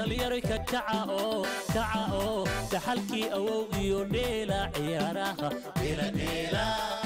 dhallinyaro ka kaca oo kaca oo dhaxalkii awow iyo dheela ciyaaraha dheela dheela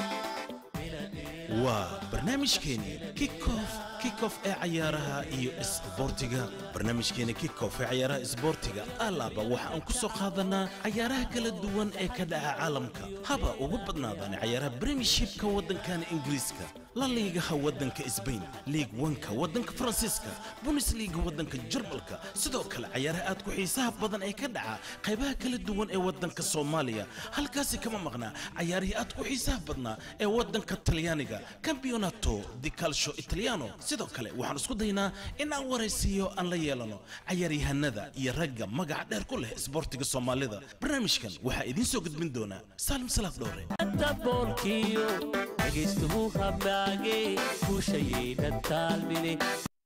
waa barnaamijkeeni kickoff kickoff ee cayaaraha iyo isboortiga barnaamijkeeni kickoff ee cayaaraha isboortiga alaaba waxa aan ku soo qaadanaa cayaaraha kala duwan ee ka dhaca caalamka haba ugu badnaadaan cayaaraha premiershipka waddankan ingiriiska la liigaha waddanka sbain liig wanka waddanka faransiiska bundesliga waddanka jarmalka sidoo kale cayaaraha aad ku xiisaha badan ee ka dhaca qaybaha kala duwan ee waddanka soomaaliya halkaasi kama maqnaa cayaarihii aad ku xiisaha badnaa ee waddanka talyaaniga campeonato di calcio italiano sidoo kale waxaan isku daynaa in aan waraysiiyo aan la yeelano cayaaryahanada iyo ragga magaca dheer ku leh isboortiga soomaalida barnaamijkan waxaa idiin soo gudbin doonaa saalim salaad dhowre daboolkiyo dhegaystuhu hamaage guushayayna taalmine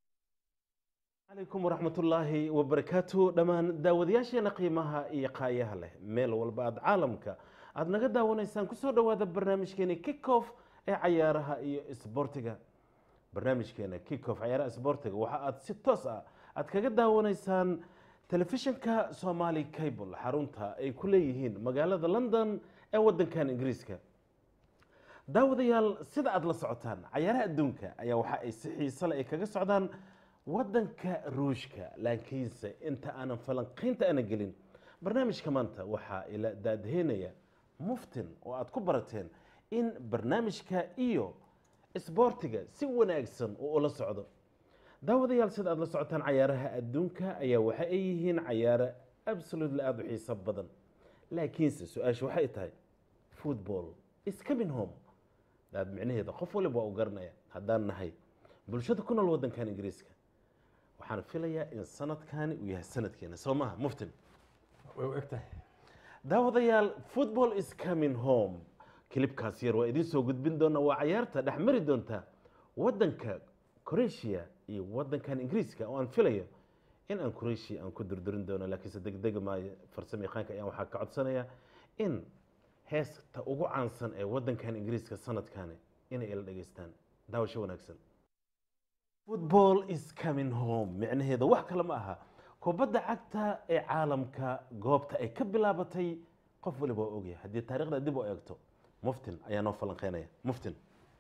calaykum waraxmatullaahi wabarakaatu dhammaan daawadayaasheena qiimaha iyo qaayaha leh meel walba aad caalamka aad naga daawanaysaan kusoo dhowaada barnaamijkeeni kickoff ee cayaaraha iyo isboortiga barnaamijkeena kickoff cayaaraha isboortiga waxa aad si toos ah aad kaga daawanaysaan telefishinka somali cable xarunta ay ku leeyihiin magaalada london ee waddankan ingiriiska daawadayaal sida aad la socotaan cayaaraha adduunka ayaa waxa ay si xiise leh ay kaga socdaan waddanka ruushka laakiinse inta aanan falanqaynta aana gelin barnaamijka maanta waxaa ila daadaheynaya muftin oo aad ku barateen in barnaamijka iyo isboortiga si wanaagsan uu ula socdo daawadayaal sida aad la socotaan cayaaraha adduunka ayaa waxa ay yihiin cayaaro absolutely aada u xiiso badan laakiinse su-aasha waxay tahay football is coming home daad micnaheeda qof waliba waa u garanaya haddaan nahay bulshada ku nool waddankan ingiriiska waxaan filayaa in sanadkani uu yahay sanadkeena soo maaha muftin way u eg tahay daawadayaal football is coming home kilibkaas yar waa idiin soo gudbin doona waa cayaarta dhex mari doonta waddanka croatia iyo waddankan ingiriiska oo aan filayo in aan croatia aan ku durdurin doono laakiinse degdega maayo farsamo yaqaanka ayaan waxaa ka codsanaya in heesta ugu caansan ee waddankan ingiriiska sanadkani inay ila dhegaystaan daawasho wanaagsan football is coming home micnaheeda wax kale ma aha kubadda cagta ee caalamka goobta ay ka bilaabatay qof waliba waa ogyahay haddii taariikhda dib u eegto muftin ayaa noo falanqeynaya muftin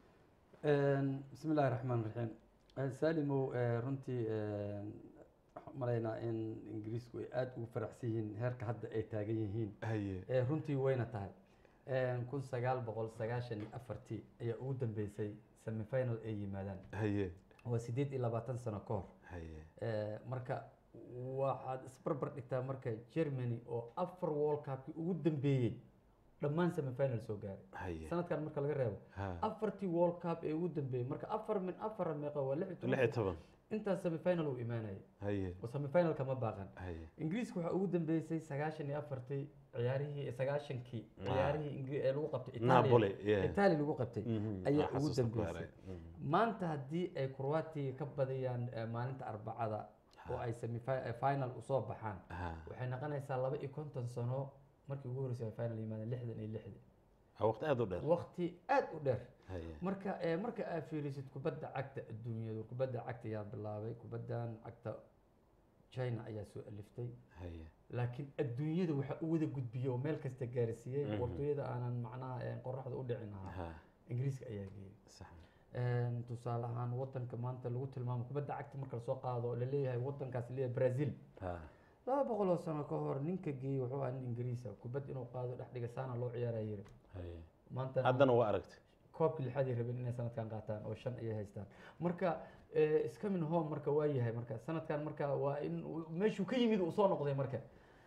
bismi illaahi raxmaan raxiim saalimow runtii waxaan u malaynaa in ingiriisku ay aada ugu faraxsan yihiin heerka hadda ay taagan yihiin haye Eh, runtii wayna tahay kun sagaal boqol sagaashan iyo afartii ayaa ugu dambeysay semifinal ay yimaadaan haye waa sideed iyo labaatan sano ka hor haye Eh, marka waxaad isbarbar dhigtaa marka germany oo afar world cupkii ugu dambeeyey dhammaan semifinal soo gaaray haye sanadkan marka laga reebo ha afartii world cup ee ugu dambeeyey marka afar min afar meeqa waa lix iyo lix iyo toban toban intaas semifinal uu imaanayay haye oo semifinal kama baaqan haye ingiriiska waxaa ugu dambeysay sagaashan iyo afartii ciyaarihii sagaashankii ciyaarihii ingri- ee lagu qabtay Italia- Napoli, yeah. Italia lagu qabtay Mhm, ayaa waa ugu xasuusta ku dambeysay haray. Mhm. maanta haddii ay Croatia ka badiyaan eh, maalinta arbacada oo ay semifinal usoo baxaan Ha. waxay noqonaysaa laba iyo konton sano markii ugu horreysay ay final yimaadeen lixdan iyo lixdii waa waqti aada u dheer waqti aad u dheer haye marka eh, marka aad fiirisid kubadda cagta adduunyadu kubadda cagta ayaa bilaabay kubaddan cagta china ayaa soo aliftay haye laakiin adduunyada waxaa u wada gudbiyey oo meel kasta gaarsiiyey Mhm. waqtiyada aanan macnaha eh, qoraxda u dhicin ahaa ha ingiriiska ayaa geeyey sax Een, tusaale ahaan wadanka maanta lagu tilmaamo kubadda cagta marka lasoo qaado la leeyahay wadankaas leeyahay brazil ha laba boqol oo sano ka hor ninka geeyey wuxuu ahaa nin ingiriisa kubad inuu qaado dhex dhiga saana loo ciyaaraya yiri haye maanta haddana waa aragtay koobkii lixaad ay rabeen inay sanadkan qaataan oo shan ayay haystaan marka eh, iscoming home marka waa yahay marka sanadkan marka waa in uu- meeshuu ka yimid uu soo noqday marka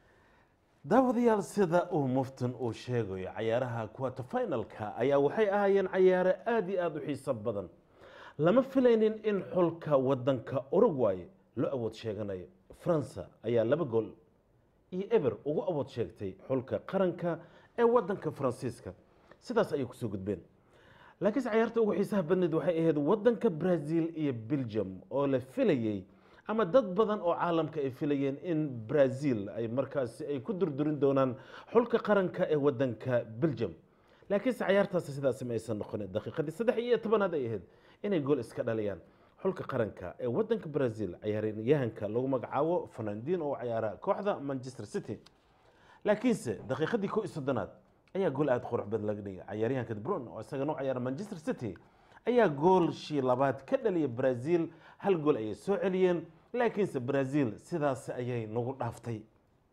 daawadayaal sida uu muftin uu sheegayo cayaaraha quarter finalka ayaa waxay ahaayeen cayaaro aada iyo aada u xiiso badan lama filaynin in xulka wadanka uruguay loo awood sheeganayo faransa ayaa laba gool iyo eber ugu awood sheegtay xulka qaranka ee wadanka faransiiska sidaas ayay kusoo gudbeen laakiinse cayaarta ugu xiisaha badneed waxay ahayd wadanka brazil iyo belgium oo la filayey ama dad badan oo caalamka ay filayeen in brazil ay markaasi ay ku durdurin doonaan xulka qaranka ee wadanka belgium laakiinse cayaartaasi sidaasi ma aysan noqonin daqiiqadii saddex iyo tobanaad ay ahayd inay gool iska dhaliyaan xulka qaranka ee wadanka brazil ciyaaryahanka lagu magacaabo fernandino oo ciyaara kooxda manchester city laakiinse daqiiqadii ko iyo soddonaad ayaa gool aada qurux badan laga dhigay ciyaaryahanka de bruyne oo isagana u ciyaara manchester city ayaa goolshii labaad ka dhaliyay brazil hal gool ayay soo celiyeen laakiinse brazil sidaas ayay nagu dhaaftay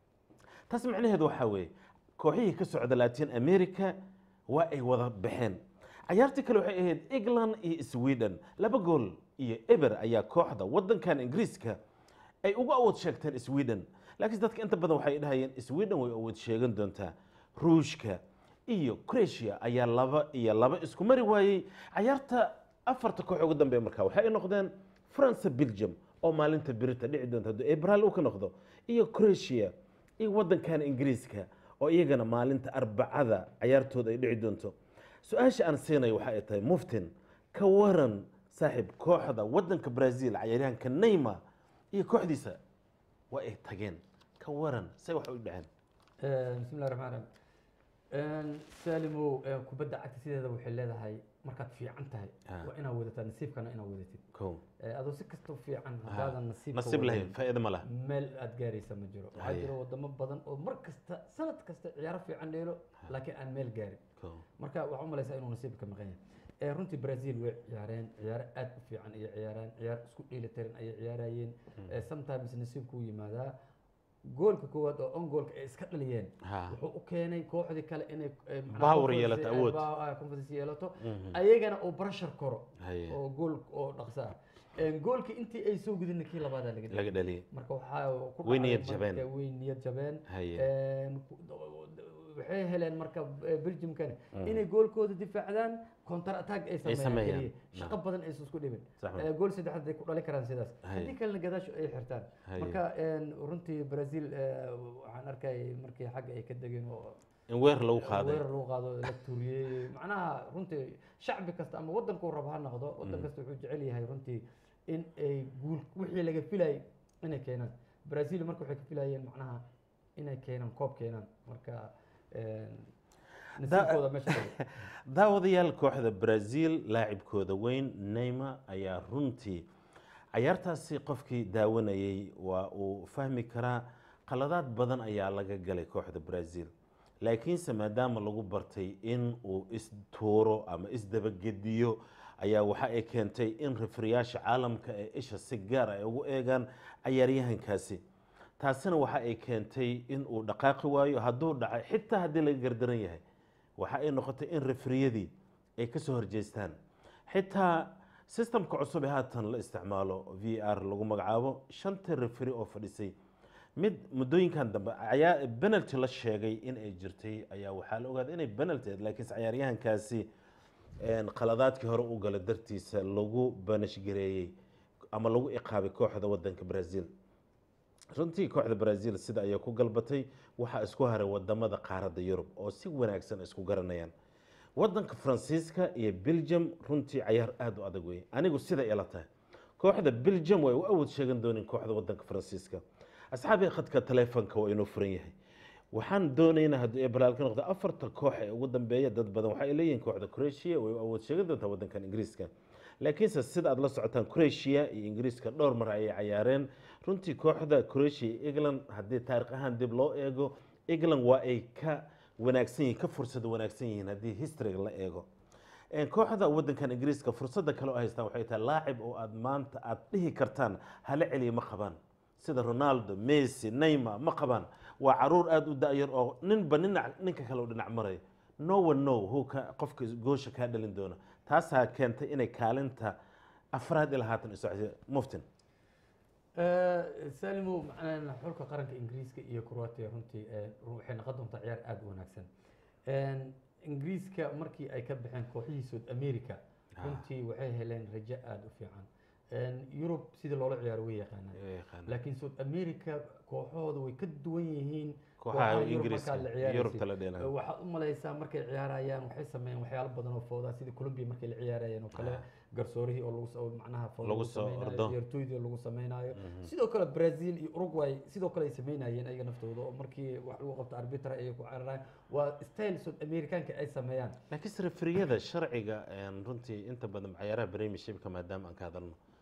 taas macnaheedu waxaa weeye kooxihii ka socda latin america waa ay wada baxeen cayaartii kale waxay ahayd england iyo sweden laba gool iyo eber ayaa kooxda wadankan ingiriiska ay ugu awood sheegteen sweden laakiin dadka inta badan waxay dhahayeen sweden way awood sheegan doontaa ruushka iyo croatia ayaa laba iyo laba isku mari waayey cayaarta afarta koox ugu dambeeya markaa waxay ay noqdeen france belgium oo maalinta birita dhici doonta hadduu abrail uu ka noqdo iyo croatia iyo wadankan ingiriiska oo iyagana maalinta arbacada cayaartooda ay dhici doonto su-aasha aan siinayo waxa ay tahay muftin ka waran saaxiib kooxda wadanka brazil cayaaryahanka neymar iyo kooxdiisa waa ay tageen ka waran say wax u dhaceen bismi illahi raxmaan raxiim saalimow eh, kubadda cagta sideeda waxay leedahay markaad fiican tahay Ah. waa inaad wadataa nasiibkana inaad wadatid ko Eh, adoo si kastoo fiican haddaadan nasiibka nasiib lahayn wadanin, faa'iido ma laha meel aad gaaraysa ma jiro waxaa Haye. jira wadamo badan oo mar kasta sanad kasta ciyaaro fiican dheelo laakiin aan meel gaarin ko marka waxaa u malaysaa inuu nasiibka maqan yahay Eh, runtii brazil way ciyaareen ciyaaro aad u fiican ayay ciyaareen ciyaar isku dheelitiran ayay ciyaarayeen Eh, sometimes nasiibku u yimaadaa goolka koowaad oo on goolka ay iska dhaliyeen ha wuxuu u keenay kooxdii kale inay eh, macnaha Power confidence- yeelato, eh, awood. ba- ah, confidence yeelato Mhm. ayagana uu pressure koro haye oo gool oo dhaqso ah Eh, goolkii intii ay soo gudin kii labaadaa laga laga dhigay dhaliyay marka waxaa ku Way dhacay niyad marka jabeen. way niyad jabeen haye Een, ku- waxay heleen marka eh, belgiumkani inay goolkooda difaacdaan counter attack ay sameeyaan sameeyaan. keliya shaqo badan aysan isku dhibin sax Eh, gool saddexaad ay ku dhali karaan sidaas Haye. haddii kalena gadaashu ay xirtaan Haye. marka een, runtii brazil eh, waxaan arkayay markii xagga ay ka degeen oo in weer lagu qaaday weerar lagu qaado la tuuriyey macnaha runtii shacbi kasta ama waddankuu rabo ha noqdo waddan kasta wuxuu jecel yahay runtii in ay guul wixii laga filayay inay keenaan brazil marka waxay ka filayeen macnaha inay keenaan koob keenaan marka een, nasiibkooda meesha dhigay. daawadayaal kooxda brazil laacibkooda weyn neymar ayaa runtii cayaartaasi qofkii daawanayay waa uu fahmi karaa qaladaad badan ayaa laga galay kooxda brazil laakiinse maadaama lagu bartay in uu istuuro ama isdabagediyo ayaa waxa ay keentay in rifriyaasha caalamka ee isha si gaar ay ugu eegaan cayaaryahankaasi taasina waxa ay keentay in uu dhaqaaqi waayo hadduu dhacay xitaa haddii laga gardaran yahay waxa ay noqotay in refriyadii ay ka soo horjeestaan xitaa systemka cusub ee haatan la isticmaalo v r lagu magacaabo shanta refri oo fadhisay mid muddooyinkan dambe ayaa penalty la sheegay in ay jirtay ayaa waxaa la ogaaday inay penalty ahayd laakiinse cayaaryahankaasi een, qaladaadkii hore u gala dartiisa lagu banashgareeyey ama lagu iqaabay kooxda wadanka brazil runtii kooxda brazil sida ayay ku galbatay waxaa isku haray wadamada qaaradda yurub oo si wanaagsan isku garanayaan wadanka faransiiska iyo belgium runtii cayaar aada u adag wey anigu sida ila tahay kooxda belgium way u awood sheegan doonin kooxda wadanka faransiiska asxaabii khadka taleefonka waa inuu furan yahay waxaan doonaynaa haddii ay balaal ka noqdo afarta koox ee ugu dambeeya dad badan waxay leeyihiin kooxda croatia way u awood sheegan doontaa wadankan ingiriiska laakiinse sida aad la socotaan croatia iyo ingiriiska dhowr mar ayay cayaareen runtii kooxda croatia iyo england haddii taarikh ahaan dib loo eego england waa ay ka wanaagsan yihiin ka fursada wanaagsan yihiin haddii historyga la eego Een, kooxda wadankan ingiriiska fursadda kale oo haystaan waxay tahay laacib oo aad maanta aad dhihi kartaan hala celiya ma qabaan sida ronaldo messi neymar ma qabaan waa caruur aada u da-yar oo ninba nina ninka kale u dhinac maray no one know who ka qofka goosha kaa dhalin doona taasaa keentay inay kaalinta afraad ilaa haatan iso muftin Eh, salimo macnaha xulka qaranka ingiriiska iyo croatia runtii eh, waxay noqon doontaa ciyaar aada u wanaagsan Een, ingiriiska markii ay ka baxeen kooxihii south america Ah. runtii waxay heleen rajo aada u fiican Een, yurub sidii loola ciyaaro way yaqaanaan laakiin south america kooxahooda way ka duwan yihiin kooxaha Yurub ingiriiska markaad la ciyaaraysid. yurubta la dheelay waxaad u malaysaa markay ciyaarayaan waxay sameeyeen waxyaalo badan oo foodaa sida colombia markay la ciyaarayeen oo kale Ah. garsoorihii oo lagu soo macnaha fooda Lagu lagu soo samaynayo ordo. ciyaartooydii oo lagu samaynayo sidoo kale brazil iyo uruguay sidoo kale ay samaynayeen ayaga naftooda oo markii wax lagu qabto arbitra ay ku cararayaan waa style south americanka ay sameeyaan laakiin refriyada sharciga een, runtii inta badan cayaaraha premiershipka maadaama aan ka hadalno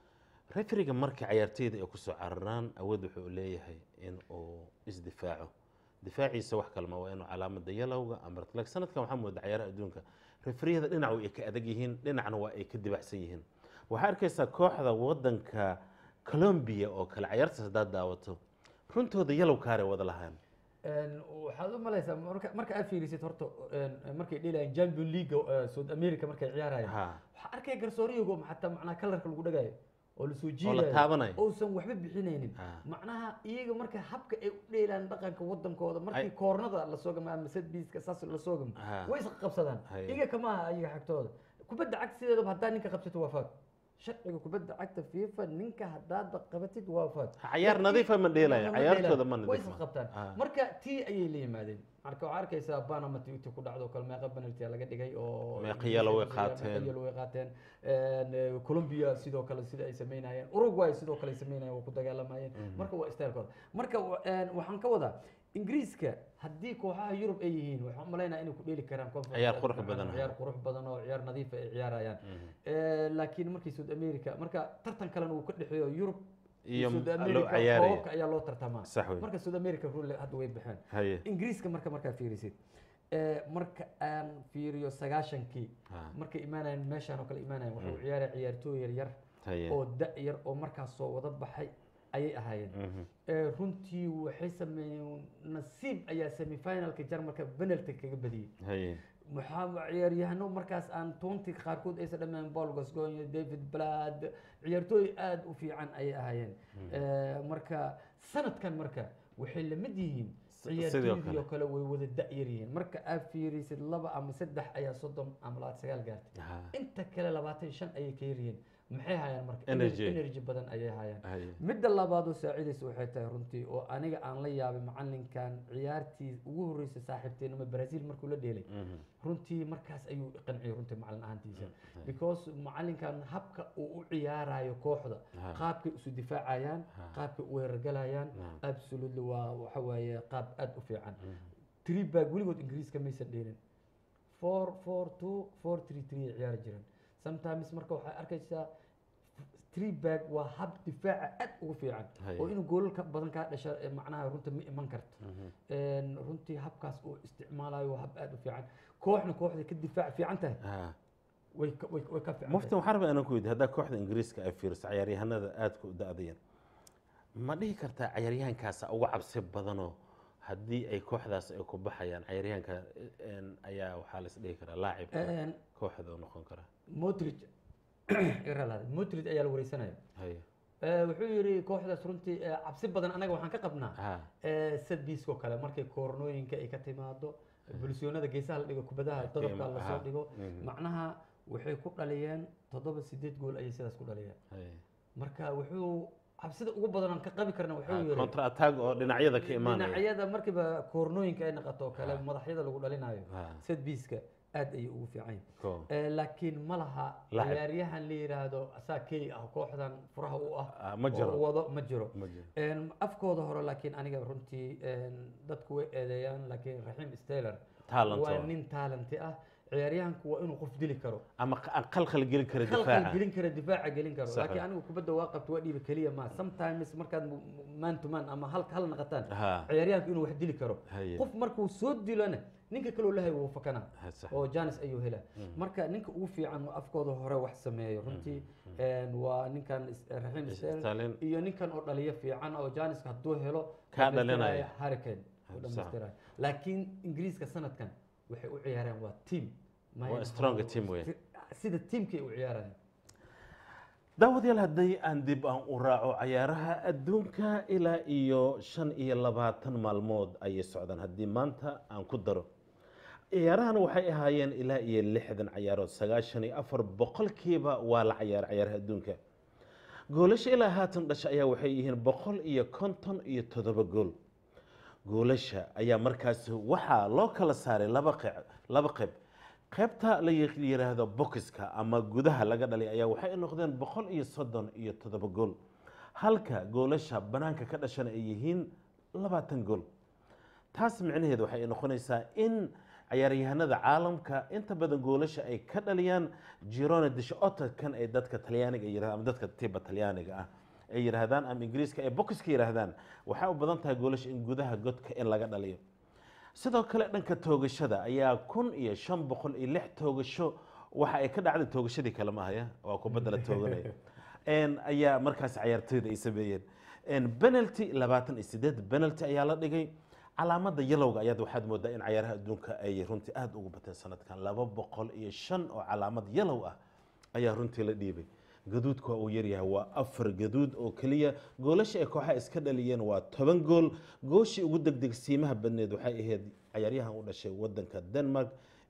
referiga marka cayaarteyda ay kusoo cararaan awood wuxuu leeyahay in uu isdifaaco difaaciisa wax kalma waa inuu calaamada yalowga ama reflex sanadkan waxaa mooda cayaaraha adduunka referiyada dhinac way ka adag yihiin dhinacna waa ay ka dibacsan yihiin waxaa arkaysaa kooxda wadanka colombia oo kale cayaartaas haddaad daawato runtooda yalow kaare wada lahaan Een, waxaad u malaysaa marka marka aad fiirisid horta een, markay dheelayaan champion league eh, south america markay ciyaarayaan ha waxaa arkaya garsooriyagoo xataa macnaha kalarka lagu dhagayo oo lasoo oo la jiidayo taabanayo uusan waxba bixinaynin Ha. macnaha iyaga marka habka ay u dheelaan dhaqanka wadankooda markii Ay- koornada lasoo gamo ama setbiiska saas lasoo gamo Ha. way isqa qabsadaan Hay. iyaga kama aha iyaga xagtooda kubadda cagta sideedaba haddaa ninka qabsato waa faad sharciga kubadda cagta fifa ninka haddaadba qabatid waa faad cayaar nadiifa ma dheelaya Ma cayaartooda dheelaan. ma way nadiifa isla qabtaan Ah. marka tii ayay la yimaadeen marka waxaa arkaysaa panama tii ku dhacdo kale meeqa penalty laga dhigay oo Meeqa yellow way qaateen. meeqa yellow way qaateen Een, eh, Colombia sidoo kale sida ay sameynayeen Uruguay sidoo kale ay sameynayeen waa ku dagaalamayeen marka waa stylekooda marka wa- een, waxaan ka wadaa ingiriiska haddii kooxaha yurub ay yihiin waxaan umalaynaa inay ku dheeli karaan Conference Ciyaar League, qurux macnaha badan. ciyaar qurux badan oo ciyaar nadiif ah ay ciyaarayaan Eh, laakiin markii South America marka tartan kalena uu ka dhexeeyo Yurub iyo South loo America cayaaraya koobabka ayaa loo tartamaa sax wey marka South America rule hadda way baxeen haye ingiriiska marka markaa fiirisid ee, marka aan fiiriyo sagaashankii Ha. markay imaanayeen meeshaan oo kale imaanayeen waxuu ciyaaraya ciyaartooy yar yar haye oo da yar oo markaas soo wada baxay ayay ahaayeen Mhm. Ee, runtii waxay sameeyeen nasiib ayaa semifinalka jarmalka penalty kaga badiyey haye waxaa ciyaaryahano markaas aan toonti qaarkood aysan dhammaan paul gascoigne david blad ciyaartooy aada u fiican ayay ahaayeen Eh, marka sanadkan marka waxay la mid yihiin sidoo ciyaartooydii oo kale. kale way wada da-yar yihiin marka aad fiirisid laba ama saddex ayaa soddon ama labaatan sagaal gaartay Ha. inta kale labaatan shan ayay ka yaryihiin maxay hayaan marka Energy. energy badan ayay hayaan haye midda labaad oo saacidaysa waxay tahay runtii oo aniga aan la yaabay macalinkan ciyaartii ugu horreysay saaxiibteenima brazil markuu la dheelay Mhm. runtii markaas ayuu i qanciyay runtii macalin ahaantiisa because macalinkan habka uu u ciyaarayo kooxda Ha. qaabkay isu difaacayaan Ha. qaabkay u weerargalayaan Naam. absolutely waa waxa waaye qaab aad u fiican three bag weligood ingiriiska maysan dheelin four four two four three three ay ciyaari jireen sometimes marka waxay arkaysaa three bag waa hab difaaca aad ugu fiican Haye. oo inuu goolal ka badan kaa dhasha ee macnaha runta ma iman karto Een, runtii habkaas uu isticmaalayo waa hab aad u fiican kooxna kooxday ka difaac fiican tahay Ha. way ka- way way ka fiican mufti tahay waxaan rabaa inaan ku weydiiyo haddaa kooxda ingiriiska ay fiiriso cayaaryahanada aadka u da-dayan ma dhihi kartaa cayaaryahankaasa uga cabsi badanoo haddii ay kooxdaas ay ku baxayaan cayaaryahanka een, ayaa waxaa la is dhihi karaa laacib Een, kooxda u noqon karaa modric iga raalaada modric ayaa la wareysanaya haye Ee, wuxuu yidhi kooxdaas runtii ee, cabsi badan anaga waxaan ka qabnaa ha sadbiiskoo kale markay koornooyinka ay ka timaado bulsyoonada geesaha la dhigo kubadaha dodobka Qiimo- lasoo aha. dhigo Mhm. macnaha waxay ku dhaliyeen toddoba sideed gool ayay sidaas ku dhaliyeen haye marka wuxuu cabsida ugu badan aan ka qabi karna wuxuu yidhi contra attack oo dhinacyada ka imaanaya dhinacyada markiiba koornooyinka ay noqoto oo kale Ha. madaxyada lagu dhalinayo Ha. sadbiiska aad ayay ugu fiican yihiin Ko. Eh, laakiin ma laha Lacab. ciyaaryahan la yidhaahdo asaa key ah kooxdan furaha u ah Ah, ma jiro. oo wado ma jiro Ma jiro. Een, afkooda hore laakiin aniga runtii een, dadku way eedeeyaan laakiin raxiim steller Talent waa waa. nin talanti ah ciyaaryahanku waa inuu qof dili karo ama q- aan qalqal gelin kara khalkhal difaaca gelin kara difaaca gelin karo Sax laakiin ah. anigu kubadda waa qabto waa dhiiba keliya ma sometimes markaad mu- mu- man to man ama hal hal naqataan Ha. ciyaaryahanku inuu wax dili karo Haye. qof markuu soo dilona ninka kaloo lahay wuu fakanaa Ha, sax. oo janis ayuu helaa marka ninka ugu fiican oo afkooda hore wax sameeyo runtii een, waa ninkan is- raxiim Sterling. sterling iyo ninkan oo dhaliyo fiican oo janiska hadduu helo Kaa dhamaystiraya dhalinaya. hurricane Ha, uu sax. dhamaystiraya laakiin ingiriiska sanadkan waxay u ciyaareen waa team Ma Waa aha stronger team wey. sida teamkay u ciyaarayaan daawadayaal haddii aan dib aan u raaco cayaaraha adduunka ilaa iyo shan iyo labaatan maalmood ayay socdaan haddii maanta aan ku daro ciyaarahan waxay ahaayeen ilaa iyo lixdan cayaarood sagaashan iyo afar boqolkiiba waa la cayaaray cayaaraha adduunka goolasha ilaa haatan dhasha ayaa waxay yihiin boqol iyo konton iyo toddoba gool goolasha ayaa markaasi waxaa loo kala saaray laba qeyb laba qeyb qaybta la yi- yiraahdo bokiska ama gudaha laga dhalay ayaa waxay noqdeen boqol iyo soddon iyo toddoba gool halka goolasha banaanka ka dhashana ay yihiin labaatan gool taas micnaheedu waxay noqonaysaa in cayaaryahanada caalamka inta badan goolasha ay ka dhaliyaan girone dishota kan ay dadka talyaaniga yirahdan ama dadka tiba talyaaniga ah ay yiraahdaan ama ingiriiska ay bokiska yiraahdaan waxay u badan tahay goolasha in gudaha godka in laga dhaliyo sidoo kale dhanka toogashada ayaa kun iyo shan boqol iyo lix toogasho waxa ay ka dhacday toogashadii kale maahaya waa kubadda la tooganaya En, ayaa markaas cayaartooyda ay sameeyeen En, penalty labaatan iyo sideed penalty ayaa la dhigay calaamada yalowga ayaad waxaad moodaa in cayaaraha adduunka ay runtii aada ugu bateen sanadkan laba boqol iyo shan oo calaamad yalow ah ayaa runtii la dhiibay gaduudku waa uu yaryahay waa afar gaduud oo keliya goolasha ay kooxaha iska dhaliyeen waa toban gool gooshii ugu degdegsiimaha badneed waxay ahayd cayaaryahan u dhashay wadanka denmark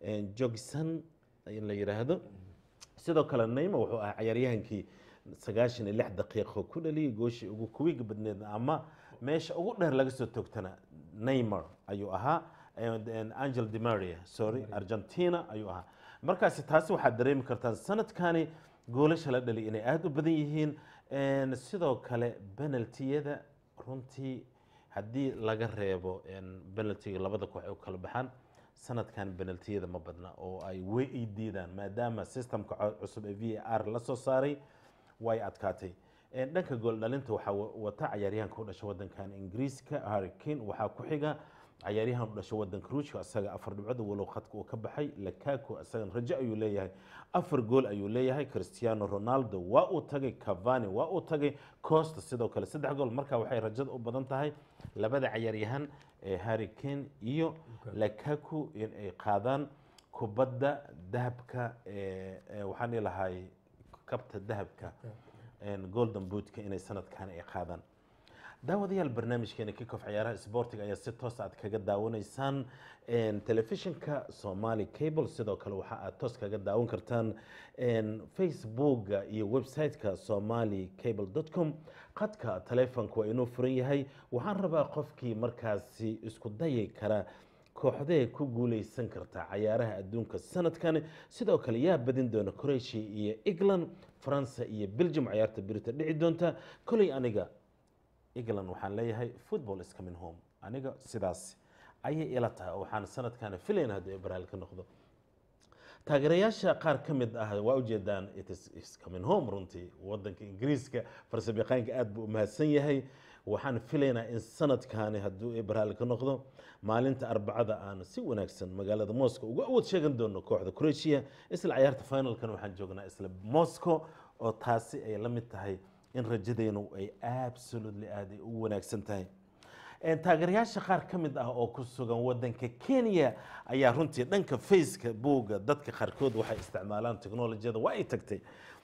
jogson in la yiraahdo sidoo kale neyma wuxuu ahaa cayaaryahankii sagaashan iyo lix daqiiqo ku dhaliyay gooshii ugu kuwiga badneed ama meesha ugu dheer laga soo toogtana neymar ayuu ahaa and- and angel di maria sorry argentina ayuu ahaa markaasi taasi waxaad dareemi kartaan sanadkani goolasha la dhali inay aada u badan yihiin En, sidoo kale penaltiyada runtii haddii laga reebo penaltiga labada koox ay u kala baxaan sanadkan penaltiyada ma badna oo ay way ay diidaan maadaama systemka co- cusub ee v a r la soo saaray way adkaatay En, dhanka gool dhalinta waxaa wa- wata cayaaryahanka u dhashay wadankan ingiriiska harry kane waxaa ku xiga cayaaryahan u dhashay wadanka ruushka isaga afar dhibcood walow khadka uu ka baxay lakaku isagan rajo ayuu leeyahay afar gool ayuu leeyahay cristiano ronaldo waa uu tagay cavani waa uu tagay costa sidoo kale saddex gool marka waxay rajada u badan tahay labada cayaaryahan ee harry kane iyo lakaku in ay qaadaan kubadda dahabka ee ee waxaan dhihi lahay kabta dahabka een, golden bootka inay sanadkan ay qaadaan daawadayaal barnaamijkeena kickoff ciyaaraha isboortiga ayaa si toos aad kaga daawanaysaan een, telefishinka somali cable sidoo kale waxa aad toos kaga daawan kartaan een, facebooka iyo website-ka somali cable com qadka taleefonka waa inuu furan yahay waxaan rabaa qofkii markaasi isku dayi kara kooxdee ku guuleysan karta cayaaraha adduunka sanadkan sidoo kale yaa badin doona croatia iyo england faransa iyo belgium cayaarta birita dhici doonta koley aniga england waxaan leeyahay football is coming home aniga sidaas ayay ila tahay oo waxaan sanadkan filayn haddii ay baraal ka noqdo taageerayaasha qaar ka mid ah waa ujeedaan it is is coming home runtii wadanka ingiriiska farsabyaqaanka aad buu u mahadsan yahay waxaan filaynaa in sanadkaani hadduu ay baraal ka noqdo maalinta arbacada aan si wanaagsan magaalada moscow uga awood sheegan doono kooxda croatia isla cayaarta finalkan waxaan joognaa isla moscow oo taasi ay la mid tahay in rajadeenu ay absolutely aad ay u wanaagsan tahay Een, taageerayaasha qaar ka mid ah oo ku sugan wadanka kenya ayaa runtii dhanka faceka buugga dadka qaarkood waxay isticmaalaan teknolojiyada waa ay tagtay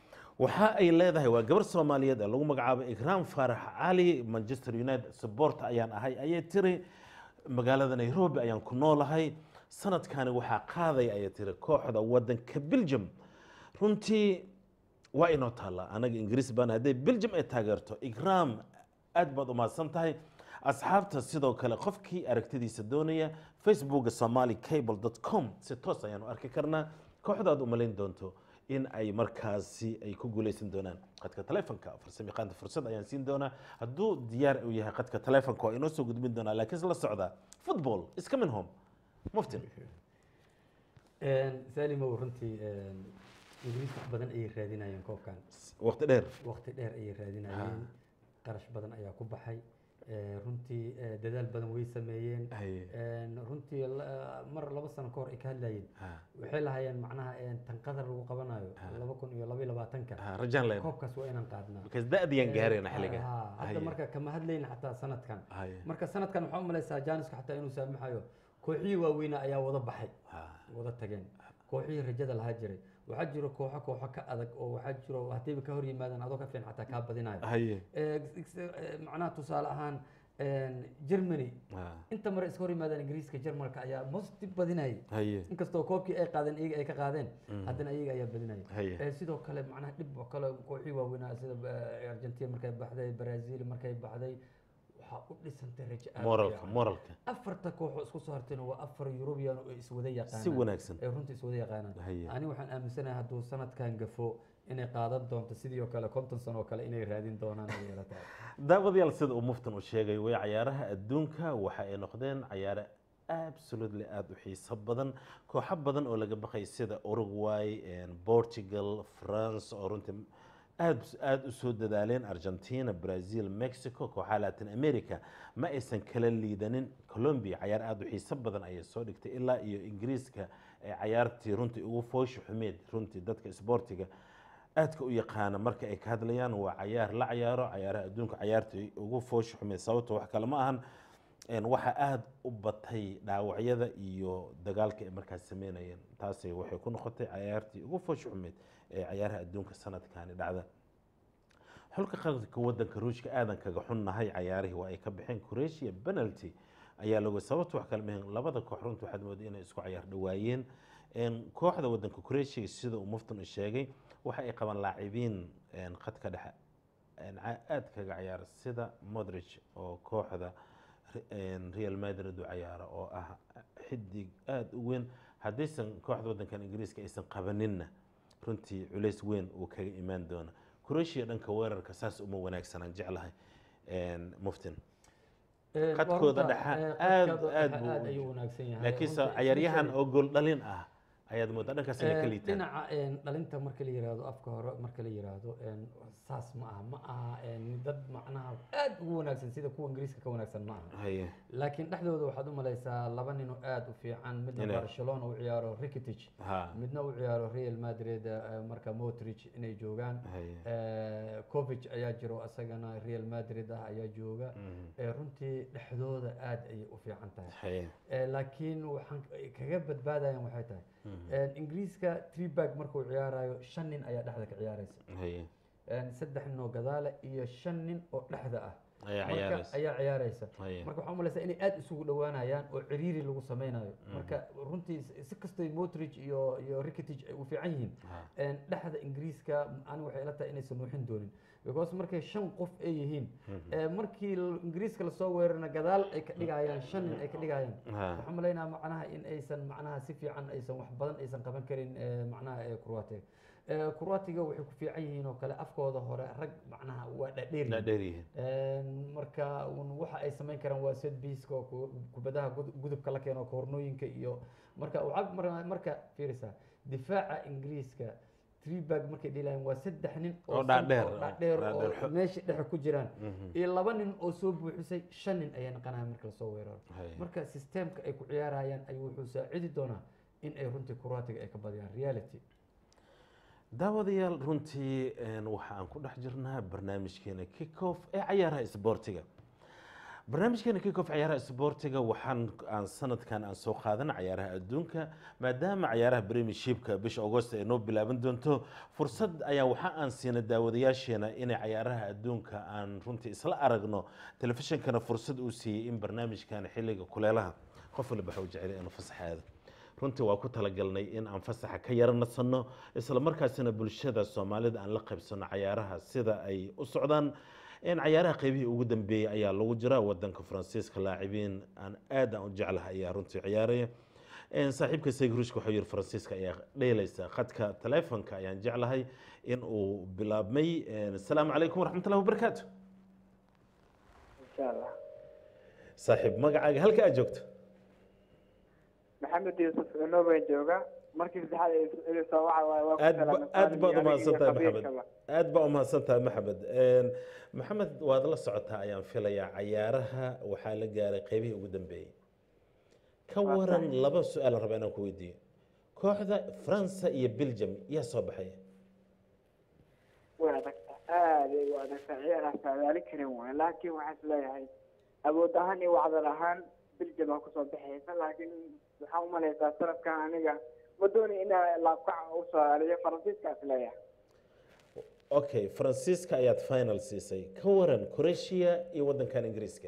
waxa ay leedahay waa gabar soomaaliyeed ee lagu magacaabo ikraam faarax cali manchester united support ayaan ahay ayay tiri magaalada nairobi ayaan ku noolahay sanadkani waxaa qaaday ayay tiri kooxda wadanka belgium runtii waa inoo taallaa anaga ingiriis baan hadday belgium ay taageerto ikraam aad baad u mahadsan tahay asxaabta sidoo kale qofkii aragtidiisa doonaya facebooka somali cable com si toos ayaanu arki karnaa kooxdaad u malayn doonto in ay markaasi ay ku guuleysan doonaan qadka taleefonka farsamayaqaanta fursad ayaan siin doonaa hadduu diyaar uu yahay qadka taleefonka waa inoo soo gudbin doonaa laakiin isla socda football is coming home muftin salimow runtii ingiriis wax badan ayay raadinayeen koobkan waqti dheer waqti dheer ayay raadinayeen qarash badan ayaa ku baxay Eh, runtii eh, dadaal badan way sameeyeen Haye. En, runtii la- mar laba sano ka hor ay ka hadlayeen Ha, waxay lahaayeen macnaha en, tan qadar lagu qabanayo Ha. laba kun iyo laba iyo labaatanka ha, rajaan leen koobkaas waa inaan qaadnaa because da'diyaan gaarayna xilliga Ha, hadda Haye. marka kama hadlayna xataa sanadkan Haye. marka sanadkan waxaa u malaysaa jaaniska xataa inuu saamaxayo kooxihii waaweynaa ayaa wada baxay Ha, wada tageen kooxihii rajada lahaa jiray waxaa jiro kooxo kooxo ka adag oo waxaa jiro haddayba ka hor yimaadaan adoo ka fiican xataa kaa badinayo haye Eh, ex- eh, macnaha tusaale ahaan en, germany Ha, inta mare iska hor yimaadaan ingiriiska jarmalka ayaa most badinayay haye inkastoo koobkii ay qaadeen iyaga ay ka qaadeen haddana iyaga ayaa badinaya Haye. Eh, sidoo kale macnaha dhib oo kale kooxii waaweynaa sida eh, argentina markay baxday brazil markay baxday waxaa u dhisantay rajo aad u moralka fiican. moralka afarta kooxoo isku soo hartayna waa afar yurubiyan oo iswada yaqaanaan si wanaagsan ee runtii iswada yaqaanaan Haye. ani waxaan aaminsanahay hadduu sanadkan gafo inay qaadan doonto sidii oo kale konton sano oo kale inay raadin doonaan ay ila tahay daawadayaal sida uu muftan u sheegay way cayaaraha adduunka waxa ay noqdeen cayaare absolutely aada u xiiso badan kooxo badan oo laga baqay sida uruguay portugal france oo runtii aad aada u soo dadaaleen argentina brazil mexico kooxaha latin america ma aysan kala liidanin colombia cayaar aada u xiiso badan ayay soo dhigtay ilaa iyo ingiriiska ee cayaartii runtii ugu foosha xumeed runtii dadka isboortiga aadka u yaqaana marka ay ka hadlayaan waa cayaar la cayaaro cayaaraha adduunka cayaartii ugu foosha xumeed sababto wax kale ma ahan een, waxaa aada u batay dhaawacyada iyo dagaalka ay markaas sameynayeen taasi waxay ku noqotay cayaartii ugu foosha xumeed ee cayaaraha adduunka sanadkani dhacda xulka qaranka wadanka ruushka aadan kaga xunnahay cayaarihii waa ay ka baxeen croatia penalty ayaa lagu sababta wax kale mahan labada koox runta waxaad mooday inay isku cayaar dhawaayeen Een, kooxda wadanka croatia sida uu muftun u sheegay waxa ay qabaan laacibiin een, khadka dhexe een, ca- aad kaga ciyaara sida modric oo kooxda Re- een, real madrid u cayaara oo ah xidig aada u weyn haddaysan kooxda wadankan ingiriiska aysan qabaninna runtii culays weyn uu kaga imaan doona croatia dhanka weerarka saas uma wanaagsanaan jeclahay een, muftin Ee, Khadkooda waa runta, dhexe ee, aad- khadkooda aad dhexe buu aad u ayuu jiro. wanaagsan yahay laakiinse runtii, cayaaryahan especially- oo gool dhalin ah ayaad moodaa dhankaas inay ka Ee, liitaan dhinaca een, dhalinta marka la yiraahdo afka hore marka la yiraahdo een, saas ma aha ma aha een, dad macnaha aad ugu wanaagsan sida kuwa ingiriiska ka wanaagsan ma aha haye laakiin dhexdooda waxaad u malaysaa laba nin oo aad u fiican midna Inay- barcelona u ciyaaro rikitic ha midna u ciyaaro real madrid eh, marka motric inay joogaan haye Eh, kovic ayaa jiro isagana real madrid ah ayaa jooga Eh, runtii dhexdooda aad ayay u fiican tahay haye Eh, laakiin waxaan kaga badbaadayan waxay tahay Eh, ingiriiska treebag markuu ciyaarayo shan nin ayaa dhexda ka ciyaaraysa haye Eh, saddex nin oo gadaale iyo shan nin oo dhexda ah ayaa marka ciyaaraysa ayaa ciyaaraysa haye marka waxaa umalaysaa inay aad isugu dhowaanayaan oo ciriiri lagu sameynayo marka runtii si- si kastay motric iyo iyo rikitic ay u fiican yihiin Ha. een, dhexda ingiriiska ani waxay ila tahay inaysan nuuxin doonin because markay shan qof ay yihiin ee, markii l- ingiriiska lasoo weerarna gadaal ay ka dhigayaan shan nin ay ka dhigayaan Ha. waxaan malaynaa macnaha in aysan macnaha si fiican aysan wax badan aysan qaban karin ee, macnaha ee Croatia Ee, Croatia waxay ku fiican yihiin oo kale afkooda hore rag macnaha waa dhadheer la dheeryihiin Een, marka un waxa ay samayn karaan waa set piece-ka oo ku- kubadaha gud- gudubka la keeno kornooyinka iyo marka waxaa mar- marka fiirisa difaaca ingiriiska treebag markay dhilayaan waa saddex nin Oo san- dhaadheer, oo dhaadheer dhaadheer oo xo- meesha dhexe ku jiraan iyo laba nin oo soo buuxisay shan nin ayaa naqanaya marka lasoo weeraro Haye. marka systemka ay ku ciyaarayaan ayuu wuxuu saacidi doonaa in ay runtii Croatia ay ka badiyaan reality daawadayaal runtii een, waxa aan ku dhex jirnaa barnaamijkeena kickoff ee cayaaraha isboortiga barnaamijkeena kickoff cayaaraha isboortiga waxaan aan sanadkan aan soo qaadana cayaaraha adduunka maadaama cayaaraha premiershipka bisha agost ay noo bilaaban doonto fursad ayaa waxa aan siina daawadayaasheena inay cayaaraha adduunka aan runtii isla aragno telefishinkana fursad uu siiyey in barnaamijkan xilliga kuleelaha qof waliba waxa uu jecel inuu fasaxaado runtii waa ku talagalnay in aan fasaxa ka yara nasanno isla markaasina bulshada soomaalida aan la qaybsano cayaaraha sida ay u socdaan in cayaaraha qeybihii ugu dambeeyey ayaa lagu jira wadanka faransiiska laacibiin aan aad aan u jeclahay ayaa runtii ciyaaraya Een, saaxiibka saygurushka wuxuu yiri faransiiska ayaa dheelaysa khadka taleefonka ayaan jeclahay in uu bilaabmay Een, asalaamu calaykum waraxmatullahi wabarakaatu insha allah saaxiib magacaaga halka aad joogto maxamed yuusuf cunobay jooga markii saddexaad ay idin soo waxa waaye waa ku aad ba- salaamay aad baad Saalim iyo umahadsan tahay Khabiir maxamed kaba. aad baa umahadsan tahay maxamed Een, maxamed waad la socotaa ayaan filayaa cayaaraha waxaa la gaaray qeybihii ugu dambeeyey ka Waa waran tahay. laba su-aal aan rabaa inaan ku weydiiyo kooxda faransa iyo belgium yaa soo baxaya way adagtaa aad ay u adagtaa ciyaaraha saadaali karin waay laakiin waxaan isleeyahay awood ahaan iyo wacdar ahaan biljam baa kusoo baxaysa laakiin waxaan umalaysaa sanadkan aniga ma dooni inaa laabkaca u saadaaliyo faransiiska isleeyahay okay faransiiska ayaad final siisay ka waran croatia iyo wadankan ingiriiska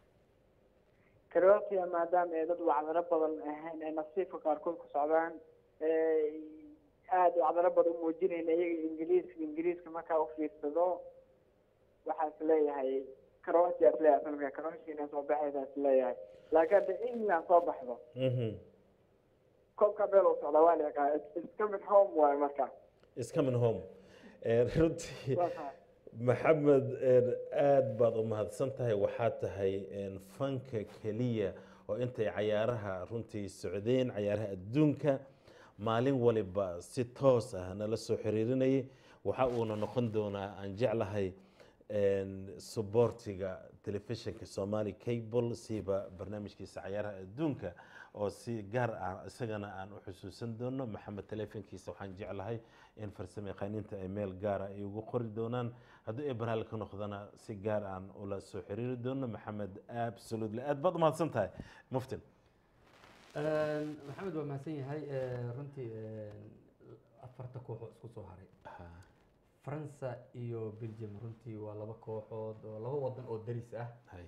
croatia maadaama ay dad wacdaro badan ahayn ay nasiibka qaarkood ku socdaan ee aada wacdaro badan u muujinayna iyaga ingiriiska ingiriiska markaa u fiirsado waxaa isleeyahay croatia isleeyahay sanadka croatia inay soo baxaysa isleeyahay laakiin hadda england soo baxdo Mhm. koobka meel u socda waa la yaqaa it's coming home waaye marka is coming home Een, runtii Waa tahay. maxamed een, aad baad u mahadsan tahay waxaa tahay een, fanka keliya oo intay cayaaraha runtii socdeen cayaaraha adduunka maalin waliba si toos ah nala soo xiriirinayay waxa uuna noqon doonaa aan jeclahay suboortiga telefishinka somali cable siba barnaamijkiisa cayaaraha adduunka oo si gaar ah isagana aan u xusuusan doono maxamed telefonkiisa waxaan jeclahay in farsamo yaqaaniinta ay meel gaara ay ugu qori doonaan haddii ay baraal ka noqdana si gaar aan ula soo xiriiri doono maxamed absolutely aad baad umahadsan tahay muftin maxamed waa mahadsan yahay runtii afarta kooxoo isku soo haray faransa iyo belgium runtii waa laba kooxood oo laba wadan oo daris ah Hay.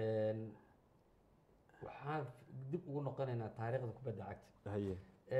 waxaan dib ugu noqonaynaa taariikhda kubadda cagta haye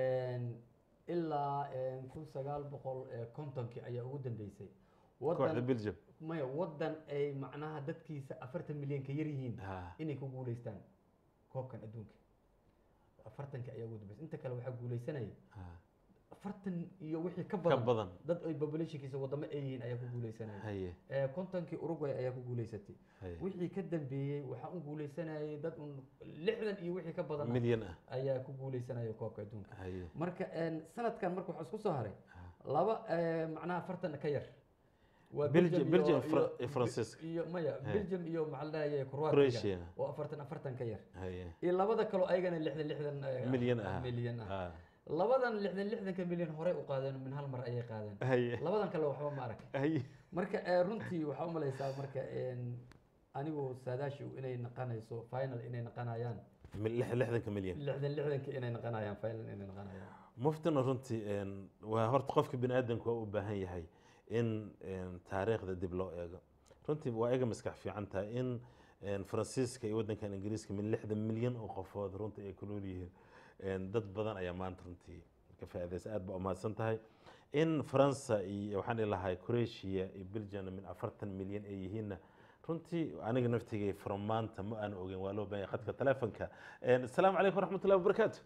ilaa kun sagaal boqol kontonkii ayaa ugu dambeysay kooxda wadan belgium maya wadan ay macnaha dadkiisa afartan milyan ka yar yihiin Ha. inay ku guuleystaan koobkan adduunka afartanka ayaa ugu dambeysay inta kale waxaa guuleysanaya Ha. afartan iyo wixii ka ka badan badan dad ay populationkiisa wadamo ay yihiin ayaa ku guuleysanaya haye Eh, kontonkii uruguay ayaa ku guuleysatay haye wixii ka dambeeyey waxaa u guuleysanayay dad un lixdan iyo wixii ka badan ah milyan ah ayaa ku guuleysanaya koobka adduunka haye marka een, sanadkan marka waxaa isku soo haray laba eh, macnaha afartan ka yar waa Belgium- iyo- Belgium iyo- Fra- iyo Francisco. iyo maya He. belgium iyo maxaa la dhahaye croatia Croatia. oo afartan afartan ka yar haye iyo labada kaloo ayagana lixdan lixdan eh, milyan ah milyan ah Ha. labadan lixdan lixdanka milyan horey u qaadeen min hal mar ayay qaadeen haye labadan kale waxba ma arag haye marka eh, runtii waxaa u malaysaa marka een, anigu saadaashi inay naqanayso final inay naqanayaan Mil- lix- lixdanka milyan lixdan lixdanka inay naqanayaan final inay naqanayaan muftina runtii een, waa horta qofka bini aadamka waa u baahan yahay in een, taariikhda dib loo eego runtii waa iga maskax fiican tahay in een, faransiiska iyo waddankan ingiriiska min lixdan milyan oo qofood runtii ay ku nool yihiin een, dad badan ayaa maanta runtii ka faa'iidaysa aad baa umahadsan tahay in faransa iyo waxaan ilahay croatia iyo belgium min afartan milyan ay yihiinna runtii aniga naftigay from maanta ma aan ogeyn waa loo baahan yahay khadka telefonka Een, asalaamu calaykum waraxmatullahi wabarakaatu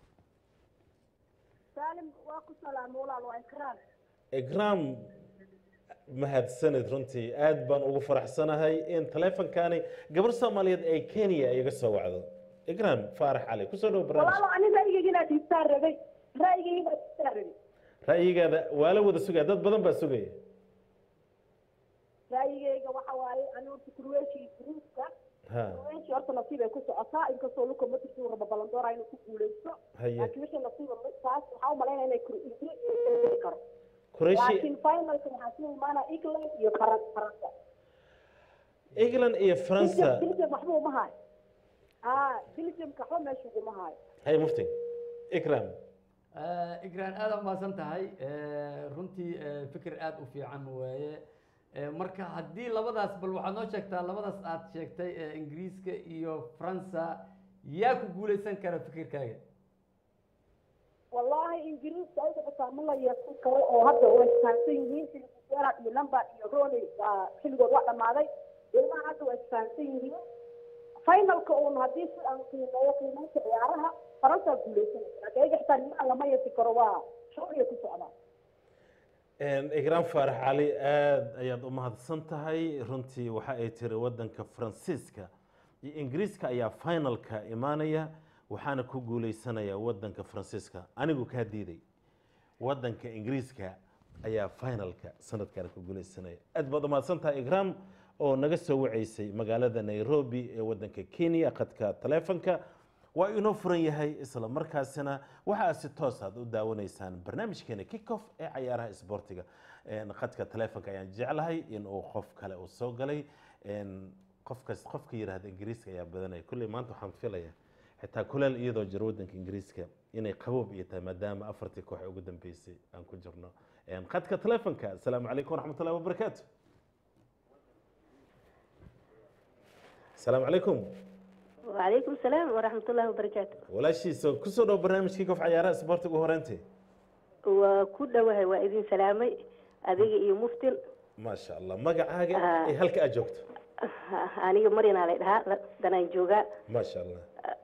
saalim waa ku salaamo walaal waa ikraar igraam mahadsanid runtii aad baan ugu faraxsanahay in taleefonkani gabar soomaaliyeed ee kenya iga soo wacdo igraam faarax cali kusoo dhow barnaamij walaalo ani ra'yigayga inaad hiistaan rabay ra'yigayga inaad hiistaan rabay ra'yigaada waa la wada sugaya dad badan baa sugaya ra'yigayga waxa waaye ani horta kurweeshii gruupka ha kurweeshii horta nasiib ay ku socotaa inkastoo luka matrix uu rabo balandoora inuu ku guuleysto haye laakiin wixii nasiiba taas waxaa u malaynaya inay kur- ingiriis ay karo kureshi laakiin finalka waxaa sii imaanaa england iyo faran faransa england iyo faransa belgium waxba uma haayo ah belgiumka waxba meesha uguma haayo haye mufti ikraam Eh, igraan aad u mahadsan tahay Eh, runtii eh, fikir aad u fiican waaye Eh, marka haddii labadaas bal waxaad noo sheegtaa labadaas aad sheegtay ee ingiriiska iyo faransa yaa ku guuleysan kara fikirkaaga wallahi ingiriiska ayaga xitaa ma la yeesan karo oo hadda way isfahansan yihiin xilligiisera iyo number iyo rony xilligood waa dhammaaday ilmaha hadda waa isfahansan yihiin finalka uun haddii si aan qiimeeyo qiimeynta ciyaaraha faransaa guuleysanaysa laakiin ayaga xitaa nimaa lama yeesi karo waa shuriya ku socdaan igraan faarax cali aad ayaad u mahadsan tahay runtii waxa ay tiri waddanka faransiiska iyo ingiriiska ayaa finalka imaanaya waxaana ku guuleysanaya waddanka faransiiska anigu kaa diiday waddanka ingiriiska ayaa finalka sanadkan ku guuleysanaya aad baad u mahadsan tahay igraam oo naga soo waceysay magaalada nairobi ee waddanka kenya khadka taleefonka waa inoo furan yahay isla markaasina waxaa si toos aad u daawanaysaan barnaamijkeena kickoff ee cayaaraha isboortiga Een, khadka taleefonka ayaan jeclahay in uu qof kale uu soo galay Een, qofkas qofka yidhaahda ingiriiska ayaa badanaya kulley maanta waxaan filaya xitaa kuleel iyadoo jiro waddanka ingiriiska inay qaboob iyo tahay maadaama afartii koox ee ugu dambeysay aan ku jirno Een, khadka taleefonka asalaamu calaykum waraxmatullahi wabarakaatu asalaamu calaykum وعليكم السلام ورحمة الله وبركاته walaashiisa kusoo dhow barnaamijkii kof cayaaraha isboortiga ugu horeyntii وكل وهي وإذن سلامي أذيك إيو مفتن maasha allah magacaaga Ah. ee halka aad joogto أنا مريم على إدها دنا جوجا maasha allah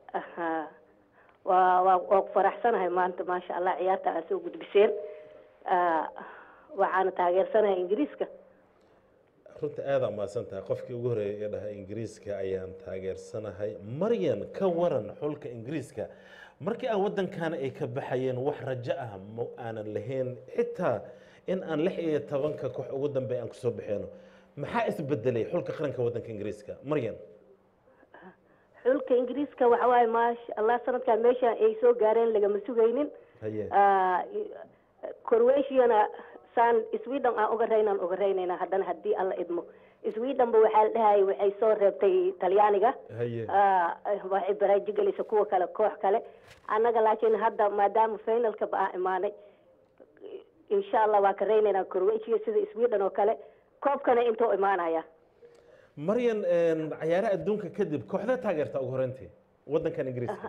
وفرح سنة هاي ما أنت ما شاء الله عيارتها أسوق بسير وعانا تاجر سنة إنجليزكا runta aada umahadsan tahay qofkii ugu horreeyay ee dhaha ingiriiska ayaan taageersanahay maryan ka waran xulka ingiriiska markii aan waddankaana ay ka baxayeen wax rajo ah ma aanan lahayn xitaa in aan lix iyo tobanka koox ugu dambeey aan kusoo baxeeno maxaa isbedelay xulka qaranka waddanka ingiriiska maryan xulka ingiriiska waxa waaye maasha allah sanadkan meesha ay soo gaareen lagama sugaynin haye Ah, croatiana saan sweden aan uga raynaan uga raynayna haddana haddii alla idmo swedenba waxaa la dhahayay waxay soo reebtay talyaaniga haye Ah, waxay baraaji gelisa kuwa kale koox kale annaga laakiin hadda maadaama finalka ba aan imaanay insha allah waa ka raynaynaa croatia sida sweden oo kale koobkana intuu imaanaya maryan een, cayaaraha adduunka kadib kooxda taageerta ugu horreyntii waddankan ingiriiska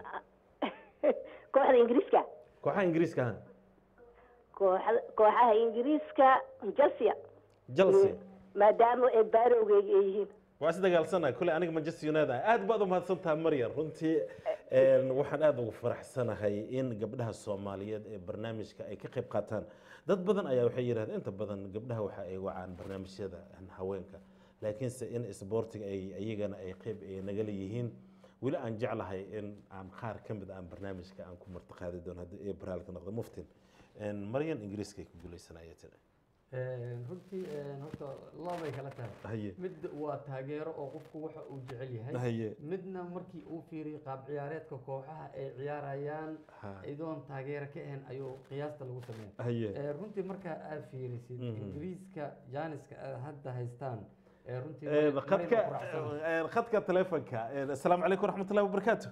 kooxda ingiriiska kooxaha ingiriiska ha kooxda kooxaha ingiriiska chelsea chelsea maadaama ay baarowgeyga ay yihiin waa is dagaalsanay kule aniga manchester united ah aad baad u mahadsantaha maryan runtii een, waxaan aad ugu faraxsanahay in gabdhaha soomaaliyeed ee barnaamijka ay ka qayb qaataan dad badan ayaa waxay yidhahdeen inta badan gabdhaha waxa ay wacaan barnaamijyada haweenka laakiinse in isboortiga ay iyagana ay qayb ay nagala yihiin weli aan jeclahay in aan qaar ka mid aan barnaamijka aan ku martiqaadi doono haddii ay baraalka noqdo muftin Een, maryan ingiriiska ay ku guuleysanaya tiri runtii horta labay kala tahay haye mid waa taageero oo qofku waxa uu jecel yahay haye midna markii uu fiiriyo qaab ciyaareedka kooxaha ay ciyaarayaan ha idoon taageero ka ahayn ayuu qiyaasta lagu sameeya haye Eh, runtii markaa aad fiirisid Mhm. ingiriiska jaaniska aad hadda haystaan eh, runtii Een, way- khadka wayna faraxsanahay. een, khadka telefonka Een, asalaamu calaykum waraxmatullahi wabarakaatu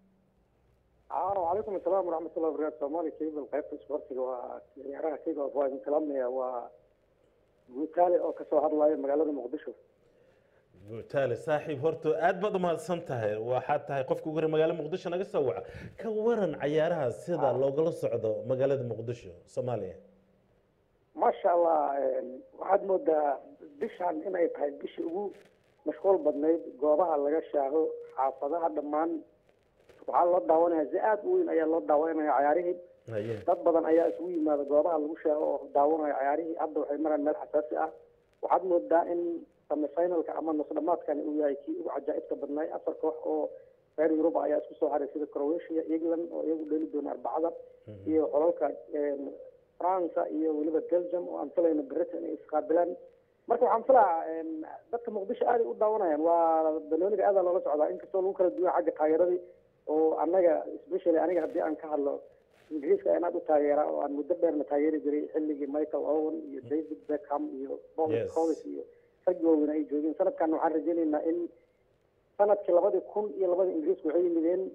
وعليكم السلام ورحمة الله وبركاته سومالي كيف القيادة السبورتيga waa ciyaaraha keyga waa idin salaamaya waa guutaale oo kasoo hadlaya magaalada muqdisho guutaale saaxiib horta aad baad umahadsan tahay waxaad tahay qofka ugu hore magaalo muqdisho naga soo waca ka waran cayaaraha sida loogala socdo magaalada muqdisho soomaaliya maasha allah waxaad moodaa bishan inay tahay bishii ugu mashquul badnayd goobaha laga shaaho xaafadaha dhammaan waxaa loo daawanaya si aad u weyn ayaa loo daawanaya cayaarihii haye dad badan ayaa isugu yimaada goobaha lagu shaaho oo daawanaya cayaarihii hadda waxay maraan meel xasaasi ah waxaad moodaa in semifinalka ama nusdhamaadkani uu yahay kii ugu cajaa'ibka badnaay afar koox oo reer yurub ayaa isku soo haray sida croatia england oo iyagu dheli doona arbacada iyo xolalka france iyo weliba belgium oo aan filayno britain ay isqaabilaan marka waxaan filaa dadka muqdisho aaday u daawanayaan waa banooniga aadaa loola socdaa inkastoo lagu kala duwan xagga taageeradii oo annaga especially aniga haddii aan ka hadlo ingiriiska ayaan aad u taageeraa oo aan muddo dheerna taageeri jiray xilligii michael owen iyo david beckham iyo paul Yes. collins iyo rag waaweyn ay joogeen sanadkan waxaan rajaynaynaa in sanadkii labadii kun iyo labadii ingiriisku waxay yimideen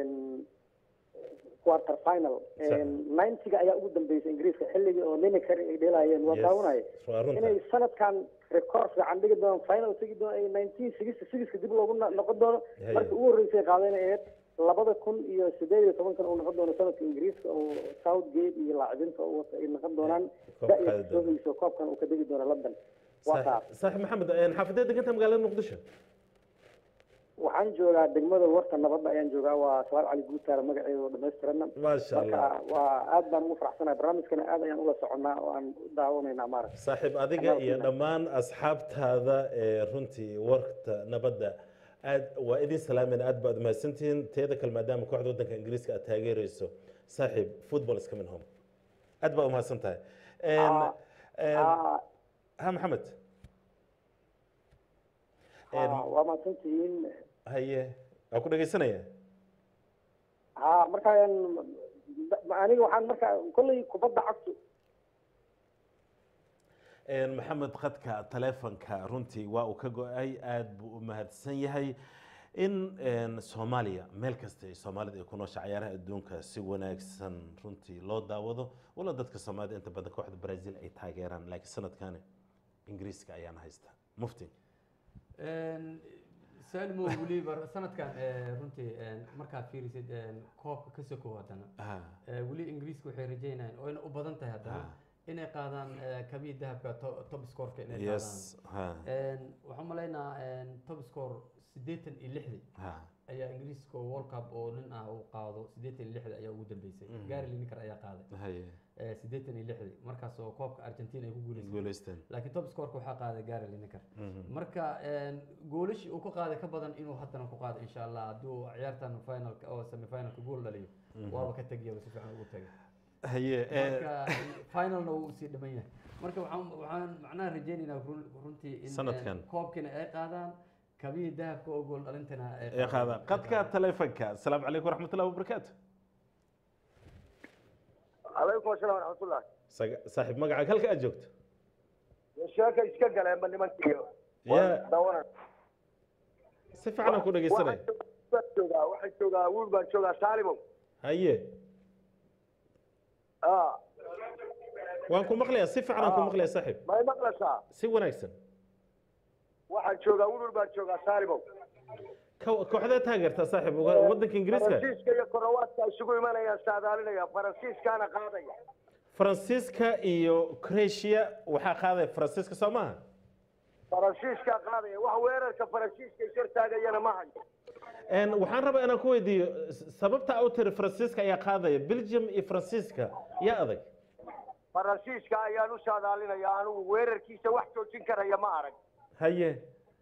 quarter final Sax. ninetiga ayaa ugu dambeysay ingiriiska xilligii oo lineker ay dheelaayeen waa Yes. daawanaya waa runta inay sanadkan record fiican dhigi doonaan final tegi doon ay nineteen sixty sixka dib loogu no- noqon doono Haye. markii ugu horreysay qaadeen ay ahayd labada kun iyo sideed iyo tobankan uu noqon doono sanadka ingiriiska oo southgate iyo laacibinta uu wata ay noqon doonaan Koob da-ya qaadi doono. soohayso koobkan uu ka degi doono london waa taas Saaxiib- saaxiib maxamed een, xaafadeed deganta magaalada muqdisho waxaan joogaa degmada warta nabadda ayaan joogaa waa salaad cali guutaara magaceeda oo dhammaystirana maasha allah marka waa aad baan ugu faraxsanahay barnaamijkana aad ayaan ula soconnaa oo aan u daawanaynaa maaragta saaxiib adiga iyo dhammaan asxaabtaada ee runtii warta nabadda aad waa idin salaamayna aad baad umahadsantihiin teeda kale maadaama kooxda waddanka ingiriiska aad taageerayso saaxiib football is coming home aad baa umahadsan tahay Een, Ah, een, Ah, ha maxamed Een, ah, waa mahadsantihiin haye waa ku dhegaysanaya ha marka aniga waxaan marka kolley kubadda cagtu Een, maxamed khadka taleefonka runtii waa uu ka go-ay aad buu u mahadsan yahay in een, soomaaliya meel kasta ay soomaalida ay ku noosha cayaaraha adduunka si wanaagsan runtii loo daawado wala dadka soomaalida inta badan kooxda brazil ay taageeraan laakiin sanadkani ingiriiska ayaana haysta mufti salmo weliba sanadkan eh, runtii eh, markaad fiirisid eh, koobka ka sokow haddana Ah, Eh, weli ingiriiska waxay rajeynayaan oo ayna u badan tahay haddana inay qaadaan eh, kabii dahabka to- top scoreka inay yes ha qaadaan waxaan malaynaa top score siddeetan iyo lixdii ha ayaa ingiriiska oo world cup oo nin ah uu qaado siddeetan iyo lixda ayaa ugu dambeysay gary lineker ayaa qaaday haye eh, siddeetan iyo lixdii markaas oo koobka argentina ay ku guuleysay guulaysteen laakiin top scoreka waxaa qaaday gary lineker marka een, goolashii uu ka qaaday ka badan inuu haddana ku qaado insha allah hadduu ciyaartan finalka oo semifinalka gool dhaliyo waaba ka tegiyaba si fiican ugu tegay haye eh, marka finalna wuu sii dhiman yahay marka waxaan waxaan macnaha rajaynaynaa run- runtii in Sanadkan. een, koobkina ay qaadaan kabihii dahabka oo gool dhalintana ay ee qaada qadka taleefanka asalaamu calaykum waraxmatullahi wabarakaatu calaykum asalaam waraxmatullah Saga- saaxiib magacaaga halka aad joogto sheeka iska galeenba nimankiiyo Ya. dawana si fiican aan ku dhegeysanay waxaan joogaa waxaan joogaa wiil baan joogaa saalimow haye a waan ku maqlayaa si fiican aan ku maqlayaa saaxiib may maqlaysaa si wanaagsan waxaan joogaa wiil baan joogaa saalimow Ko- kooxdee taageertaa saaxiib uga- waddanka ingiriiska faransiiska iyo korowaadka isugu imanayaan saadaalinaya faransiiskaana qaadaya faransiiska iyo croatia waxaa qaadaya faransiiska soo maaha faransiiskaa qaadaya wax weerarka faransiiska is hortaagayana ma hayo Een, waxaan rabaa inaan ku weydiiyo s- sababta u tiri faransiiska ayaa qaadaya belgium iyo faransiiska yaa adag faransiiska ayaan u saadaalinaya anigu weerarkiisa wax joojin karaya ma arag haye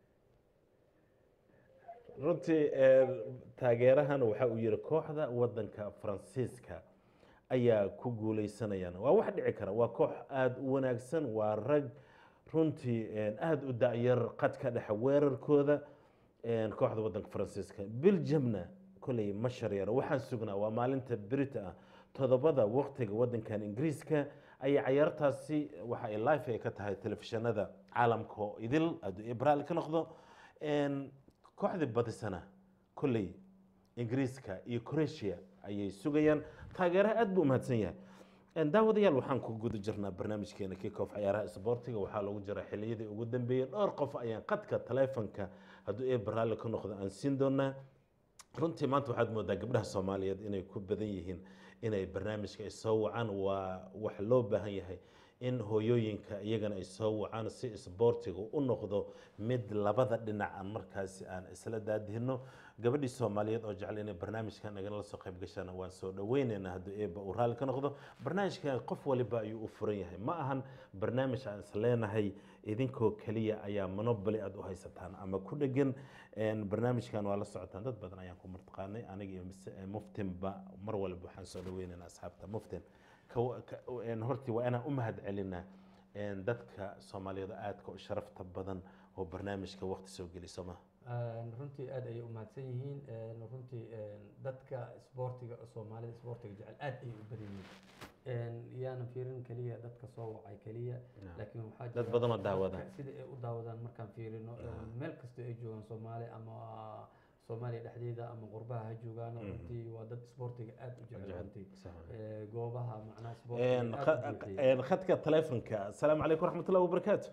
runtii een, taageerahan waxa uu yihi kooxda waddanka faransiiska ayaa ku guuleysanayaan waa wax dhici kara waa koox aada u wanaagsan waa rag runtii een, aada u dacyar qadka dhexe weerarkooda een, kooxda waddanka faransiiska belgiumna koley ma sharyaro waxaan sugnaa waa maalinta berita ah todobada waqtiga waddankan ingiriiska ayay cayaartaasi waxa ay life ay ka tahay telefishinada caalamka oo idil hadduu ibraal ka noqdo een, kooxdii badisana kolley ingiriiska iyo croatia ayay sugayaan taageeraha aad buu umahadsan yahay Een, daawadayaal waxaan ku guda jirnaa barnaamijkeena kickoff ciyaaraha isboortiga waxaa lagu jira xilliyadii ugu dambeeyey dhowr qof ayaan qadka taleefanka hadduu eber raalli ka noqdo aan siin doonaa runtii maanta waxaad moodaa gabdhaha soomaaliyeed inay ku badan yihiin inay barnaamijka ay soo wacaan waa wax loo baahan yahay in hooyooyinka iyagana ay soo wacaan si isboortiga u noqdo mid labada dhinac aan markaasi aan isla daadihino gabadhii soomaaliyeed oo jecel inay barnaamijkan nagala soo qayb gashaan waan soo dhaweyneynaa hadduu eeba uu raalli ka noqdo barnaamijkan qof waliba ayuu u furan yahay ma ahan barnaamij aan isleenahay idinkoo keliya ayaa monoboly aad u haysataan ama ku dhegan Een, barnaamijkan waa la socotaan dad badan ayaan ku martaqaanay aniga iyo mise- eh, muftinba mar walba waxaan soo dhaweynaynaa asxaabta muftin Ka- ka- een, hortii waa inaan u mahad celinaa een, dadka soomaaliyeed oo aadka u sharafta badan oo barnaamijka waqti soo geli soo maha Een, runtii aad ayay u mahadsan yihiin Een, runtii een, dadka isboortiga soomaalida isboortiga jecel aad ayay u badan yihiin Een, yaanan fiirin keliya dadka soo wacay keliya laakiin waxaa Dad jira badan oo dadka daawada. sida ay u daawadaan markaan fiirino een, meel kasta ay joogaan soomaali ama soomaaliya dhexdeeda ama qurbaha ha joogaan runtii waa dad isboortiga aad u jecel runtii Sax waay. Ee, goobaha macnaha Een, isboortiga kha- aad u buuxiya. een, khadka taleefanka asalaamu calaykum waraxmatullahi wabarakaatu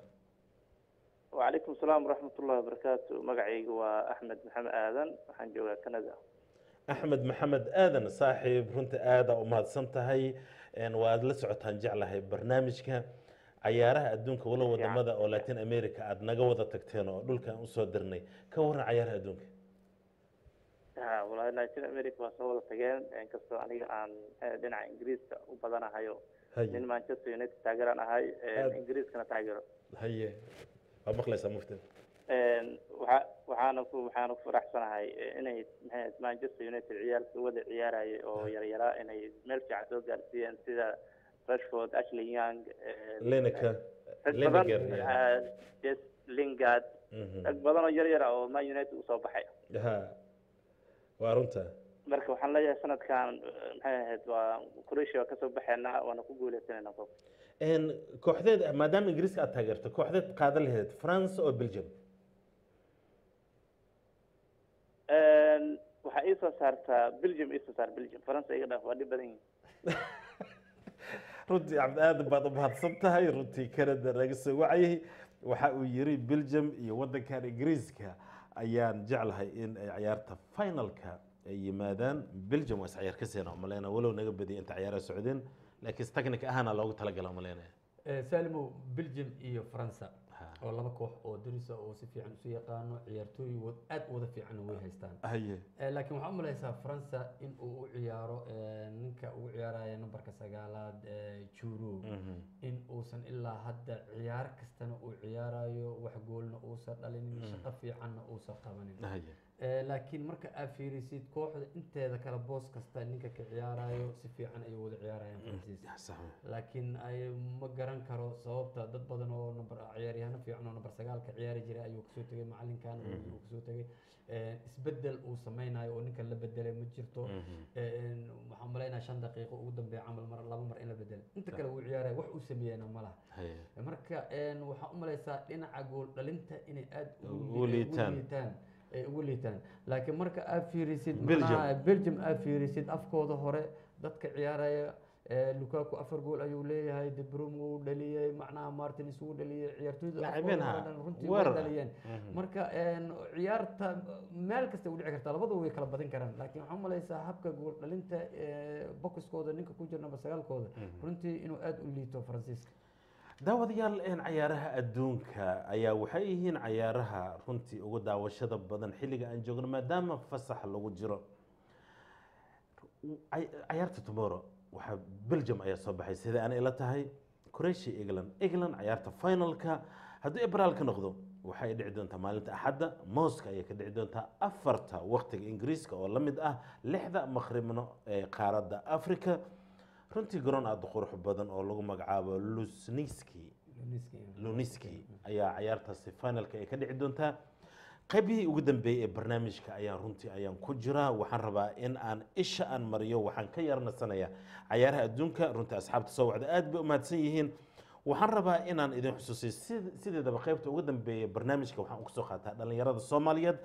وعليكم السلام ورحمة الله وبركاته مقعي وأحمد محمد آذن وحن جوا كندا axmed maxamed aadan saaxiib runta aada u mahadsan tahay Een, waad la socotaan jeclahay barnaamijka cayaaraha adduunka walo wadamada oo latin america aad naga wada tagteen oo dhulkan usoo dirnay ka waran cayaaraha adduunka ها والله نايتين أمريكا وصولة تجين إن كسر أنا عن دينا إنجليز وبدنا هايو haye من مانشستر يونايتد تاجر أنا هاي هذا. إنجليز كنا تاجر haye waa maqlaysaa muftin waxaana ku waxaana ku faraxsanahay inay maxay Manchester United ciyaalka wada ciyaaraya oo yar yaraa inay meel fiican soo gaarsiiyeen sida Rashford, Ashley Young, eh, lenaka rag Lineker, badan, yeah. eh, Jess Lingard, Mhm. rag badan oo yar yar ah oo Man United usoo baxay ha waa runta marka waxaan leeyahay sanadkan eh, maxay ahayd waa Croatia waa kasoo baxeena waana ku guuleysanayna qof Een, kooxdeed maadaama ingiriiska aad taageerto kooxdeed qaadan lahayd france oo belgium waxaa ii soo saartaa Belgium ii soo saar Belgium France iga dhaaf waa dhib badan yihiin runtii cabdi aadan baad u mahadsan tahay runtii canada naga soo wacayay waxa uu yiri belgium iyo waddankan ingiriiska ayaan jeclahay in ay ciyaarta finalka ay yimaadaan belgium waa is ciyaar ka seena maleyna walow naga badiyay inta ciyaaraha socdeen laakiin technic ahaana loogu talagala maleynaya Ee, saalimow belgium iyo faransa oo laba koox oo darisa oo si fiican isu yaqaano ciyaartooy wad- aad u wada fiican way haystaan haye Eh, laakiin waxaa u malaysaa faransa in uu u ciyaaro eh, ninka ugu ciyaaraya nambarka sagaalaad eh, juru in uusan ilaa hadda ciyaar kastana uu ciyaarayo wax goolna uusan dhalinin shaqo fiicanna uusan qabanin haye Eh, laakiin marka aad fiirisid kooxda inteeda kale boos kasta ninka ka ciyaarayo si fiican ayay wada ciyaarayaan faransiiska sax wey. laakiin ay ma garan karo sababta dad badan oo number ciyaaryahano fiican oo number sagaalka ciyaari jiray ayuu kasoo tegay macalinkan uu kasoo tegay Eh, isbedel uu sameynayo oo ninkan la bedelay ma jirto Eh, waxaan malaynaya shan daqiiqo ugu dambeeya camal mar laba mar in la bedelay inta kale wuu ciyaaraya wax uu sameeyena ma laha haye marka een, waxaa u malaysaa dhinaca gool dhalinta inay aad Ugu liitaan. liitaan ay ugu liitaan laakiin marka aad fiirisid Belgium. macnaha belgium aad fiirisid afkooda hore dadka ciyaaraya eh, lukaku afar gool ayuu leeyahay de bruyne wuu dhaliyey macnaha martins wuu dhaliyey ciyaartooyda لاعبين afkooda ها. hore dhan runtii way weerar. dhaliyeen marka een, ciyaarta meel kasta u dhici kartaa labadu way kala badin karaan laakiin waxaa u malaysaa habka gool dhalinta eh, bokiskooda ninka ku jira number sagaalkooda runtii inuu aad u liito faransiiska daawadayaal een cayaaraha adduunka ayaa waxay yihiin cayaaraha runtii ugu daawashada badan xilliga aan joogno maadaama fasax lagu jiro Cay- cayaarta tomorrow waxaa belgium ayaa soo baxay sida aan ila tahay croatia england england cayaarta finalka hadduu ebraal ka noqdo waxay dhici doontaa maalinta axadda mooska ayay ka dhici doontaa afarta waqtiga ingiriiska oo la mid ah lixda maqribno ee qaaradda africa runtii garoon aada u qurux badan oo lagu magacaabo lusniski luniski ayaa cayaartaasi finalka ay ka dhici doontaa qaybihii ugu dambeeyey ee barnaamijka ayaan runtii ayaan ku jiraa waxaan rabaa in aan isha aan mariyo waxaan ka yarnasanaya cayaaraha adduunka runtii asxaabta soo wacda aad bay u mahadsan yihiin waxaan rabaa inaan idin xusuusiyo sid- sideedaba qaybta ugu dambeeya barnaamijka waxaan kusoo qaataa dhalinyarada soomaaliyeed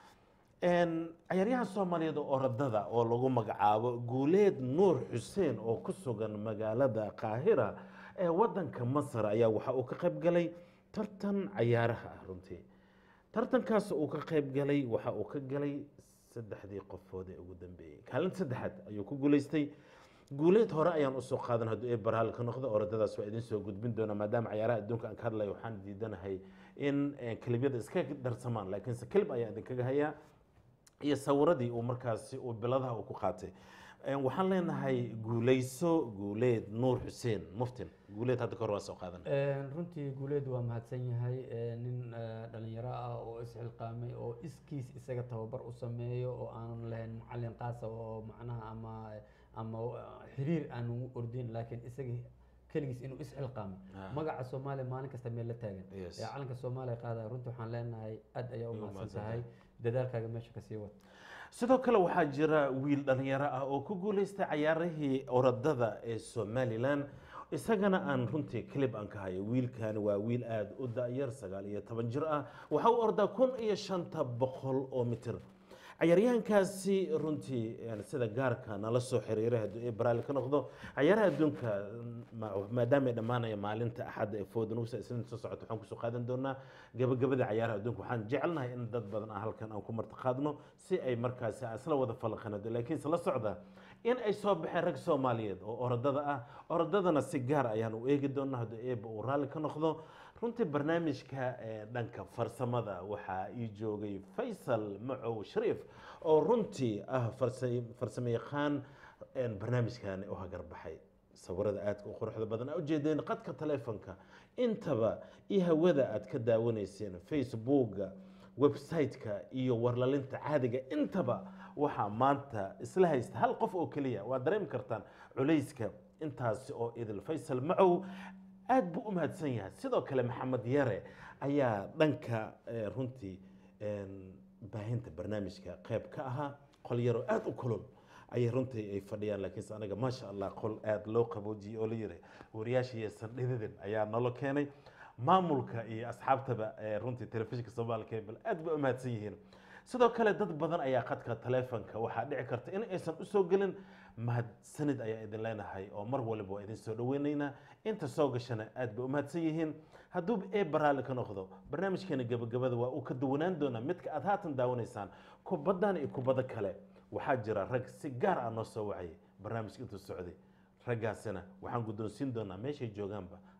Een, cayaaryahan soomaaliyeed oo orodada oo lagu magacaabo guuleed nuur xuseen oo ku sugan magaalada qaahira ee wadanka masar ayaa waxa uu ka qayb galay tartan cayaaraha ah runtii tartankaas uu ka qayb galay waxa uu ka galay saddexdii qofood ee ugu dambeeyey kaalinta saddexaad ayuu ku guuleystay guuleed hore ayaan usoo qaadan hadduu ee baraal ka noqdo orodadaas waa idin soo gudbin doona maadaama cayaaraha adduunka aan ka hadlayo waxaan diidanahay in eh, kelibyada iska darsamaan laakiinse kelib ayaa idinkaga hayaa iyo sawiradii uu markaasi uu biladaha uu ku qaatay Een, waxaan leenahay guuleyso guuleed nuur xuseen muftin guuleed hadda kahor waa soo qaadan Een, runtii guuleed waa mahadsan yahay Een, nin eh, dhalinyaro ah oo isxilqaamay oo iskiis isaga tababar u sameeyo oo aanan lahayn macalin qaasa oo macnaha ama ama eh, xiriir aan ugu ordin laakiin isaga keligiis inuu isxilqaamay Ah. magaca soomaaliya maalin kasta meel la taagan Yes. ee calanka soomaaliya qaadaya runtii waxaan leenahay aad ayaa u Ugu mahadsan mahadsan tahay dadaalkaaga meesha kasii wad sidoo kale waxaa jira wiil dhalinyaro ah oo ku guuleystay cayaarihii orodada ee somalilan isagana aan runtii clip aan ka hayo wiilkani waa wiil aada u da-yar sagaal iyo toban jir ah waxa uu ordaa kun iyo shanta boqol oo mitir cayaaryahankaasi runtii yani sida gaarka nala soo xiriiray hadduu ee baraali ka noqdo cayaaraha adduunka ma- maadaama ay dhammaanaya maalinta axadda ee foodanuusa isniinta soo socota waxaan kusoo qaadan doonaa gabagabada cayaaraha adduunka waxaan jecelnahay in dad badan aan halkan aan ku marti qaadno si ay markaasi aan isla wada falaqanado laakiin isla socda in ay soo baxeen rag soomaaliyeed oo orodada ah orodadana si gaar ayaan u eegi doonaa hadduu eeba uu raalli ka noqdo runtii barnaamijka ee dhanka farsamada waxaa ii joogay faysal macow shariif oo runtii ah farsa- farsamo yaqaan een barnaamijkani u hagarbaxay sawirada aadka u quruxda badan aa ujeedeen qadka taleefonka intaba iyo hawada aad ka daawanayseen facebooka website-ka iyo warlalinta caadiga intaba waxaa maanta isla haysta hal qof oo keliya waa dareemi kartaan culayska intaasi oo idil faysal macow aad buu u mahadsan yahay sidoo kale maxamed yare ayaa dhanka eh, runtii een, baahinta barnaamijka qayb ka ahaa qol yaroo aada u kulul ayay runtii ay fadhiyaan laakiinse anaga maasha allah qol aada loo qaboojiyey oo la yiri wariyaasha iyo sandhididin ayaa nolo keenay maamulka iyo asxaabtaba ee runtii telefishinka soomaali cable aad bay u mahadsan yihiin sidoo kale dad badan ayaa khadka taleefonka waxaa dhici karta in aysan usoo gelin mahadsanid ayaa idin leenahay oo mar waliba waa idin soo dhaweynaynaa inta soo gashana aad bay u mahadsan yihiin hadduu ee baraali ka noqdo barnaamijkeena gabagabada waa uu ka duwanaan doonaa midka aad haatan daawanaysaan kubaddan iyo kubadda kale waxaa jira rag si gaar ah noo soo wacayay barnaamijka intuu socday raggaasina waxaan guddoonsiin doonaa meeshay joogaanba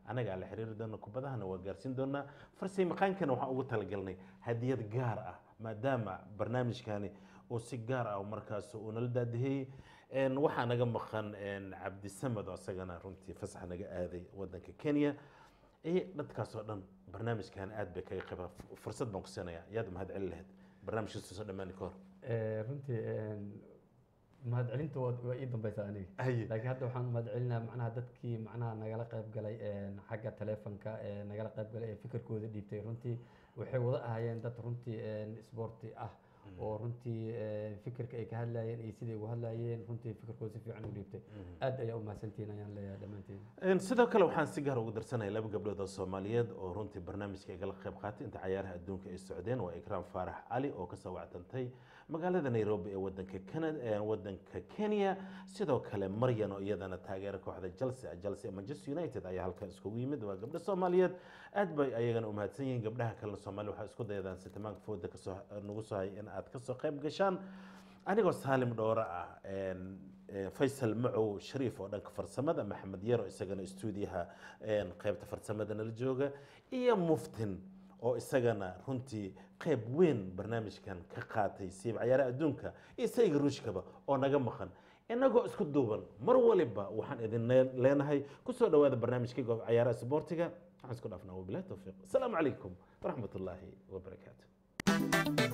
anaga aan la xiriiri doona kubadahana waa gaarsiin doonaa farsay maqaankana waxaan ugu talagalnay hadiyad gaar ah maadaama barnaamijkani uu si gaar ah markaas uu nala daadihiyey Een, waxaa naga maqan een, cabdisamed oo isagana runtii fasax naga aaday wadanka kenya iyo dadkaas oo dhan barnaamijkan aad bay kaga qayba fursad baan ku siinayaa yaad mahad celin lahayd barnaamijkiisa soo dhammaani ka hor Eh, runtii een, mahadcelinta waa waa ii dambaysa aniga Haye. laakiin hadda waxaan mahadcelinaa macnaha dadkii macnaha nagala qayb galay een, xagga taleefanka ee nagala qayb galay ee fikirkooda dhiibtay runtii waxay wada ahaayeen dad runtii een, isboorti ah oo runtii een, fikirka ay ka hadlayeen iyo siday ugu hadlayeen runtii fikirkooda si fiican u dhiibtay aad ayaa u mahadsantihiin ayaan leeyahay dhammaantiin Een, sidoo kale waxaan si gaar ugu darsanaya laba gabdhood oo soomaaliyeed oo runtii barnaamijka igala qayb qaatay inta cayaaraha adduunka ay socdeen waa ikraam faarax cali oo kasoo wactantay magaalada nairobi ee wadanka canada ee wadanka kenya sidoo kale maryan oo iyadana taageera kooxda chelsea chelsea manchester united ayaa halkan iskugu yimid waa gabdho soomaaliyeed aad bay ayagana u mahadsan yihiin gabdhaha kalena soomaaliya waxaa isku dayadaan sitimaanka fooda kasoo nagu soo hay in aad kasoo qayb gashaan anigoo saalim dhoore ah een, een, faysal macow shariif oo dhanka farsamada maxamed yaro isagana stuudiyaha een, qaybta farsamada nala jooga iyo muftin oo isagana runtii qayb weyn barnaamijkan ka qaatay siib cayaaraha adduunka iyo sayga ruushkaba oo naga maqan inagoo isku duuban mar waliba waxaan idin lee- leenahay kusoo dhawaada barnaamijka goob cayaaraha isboortiga waxaan isku dhaafnaa wabilahi towfiiq asalaamu calaykum waraxmat ullaahi wabarakaatu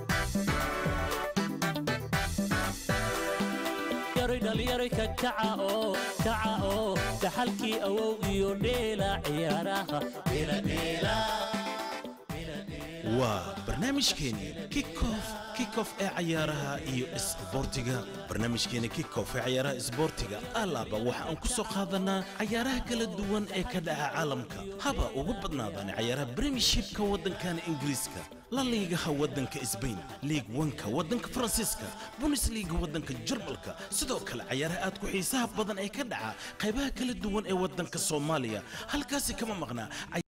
yaroy dhallinyaro ka kaca oo kaca oo dhaxalkii awow iyo dheela ciyaaraha dheela dheela waa barnaamijkeeni kickoff kickoff ee cayaaraha iyo isboortiga barnaamijkeeni kickoff ee cayaaraha isboortiga alaaba waxa aan ku soo qaadanaa cayaaraha kala duwan ee ka dhaca caalamka haba ugu badnaadaan cayaaraha premiershipka waddankana ingiriiska la liigaha waddanka sbain liig wanka waddanka faransiiska bundesliga waddanka jarmalka sidoo kale cayaaraha aad ku xiisaha badan ee ka dhaca qaybaha kala duwan ee waddanka soomaaliya halkaasi kama maqnaa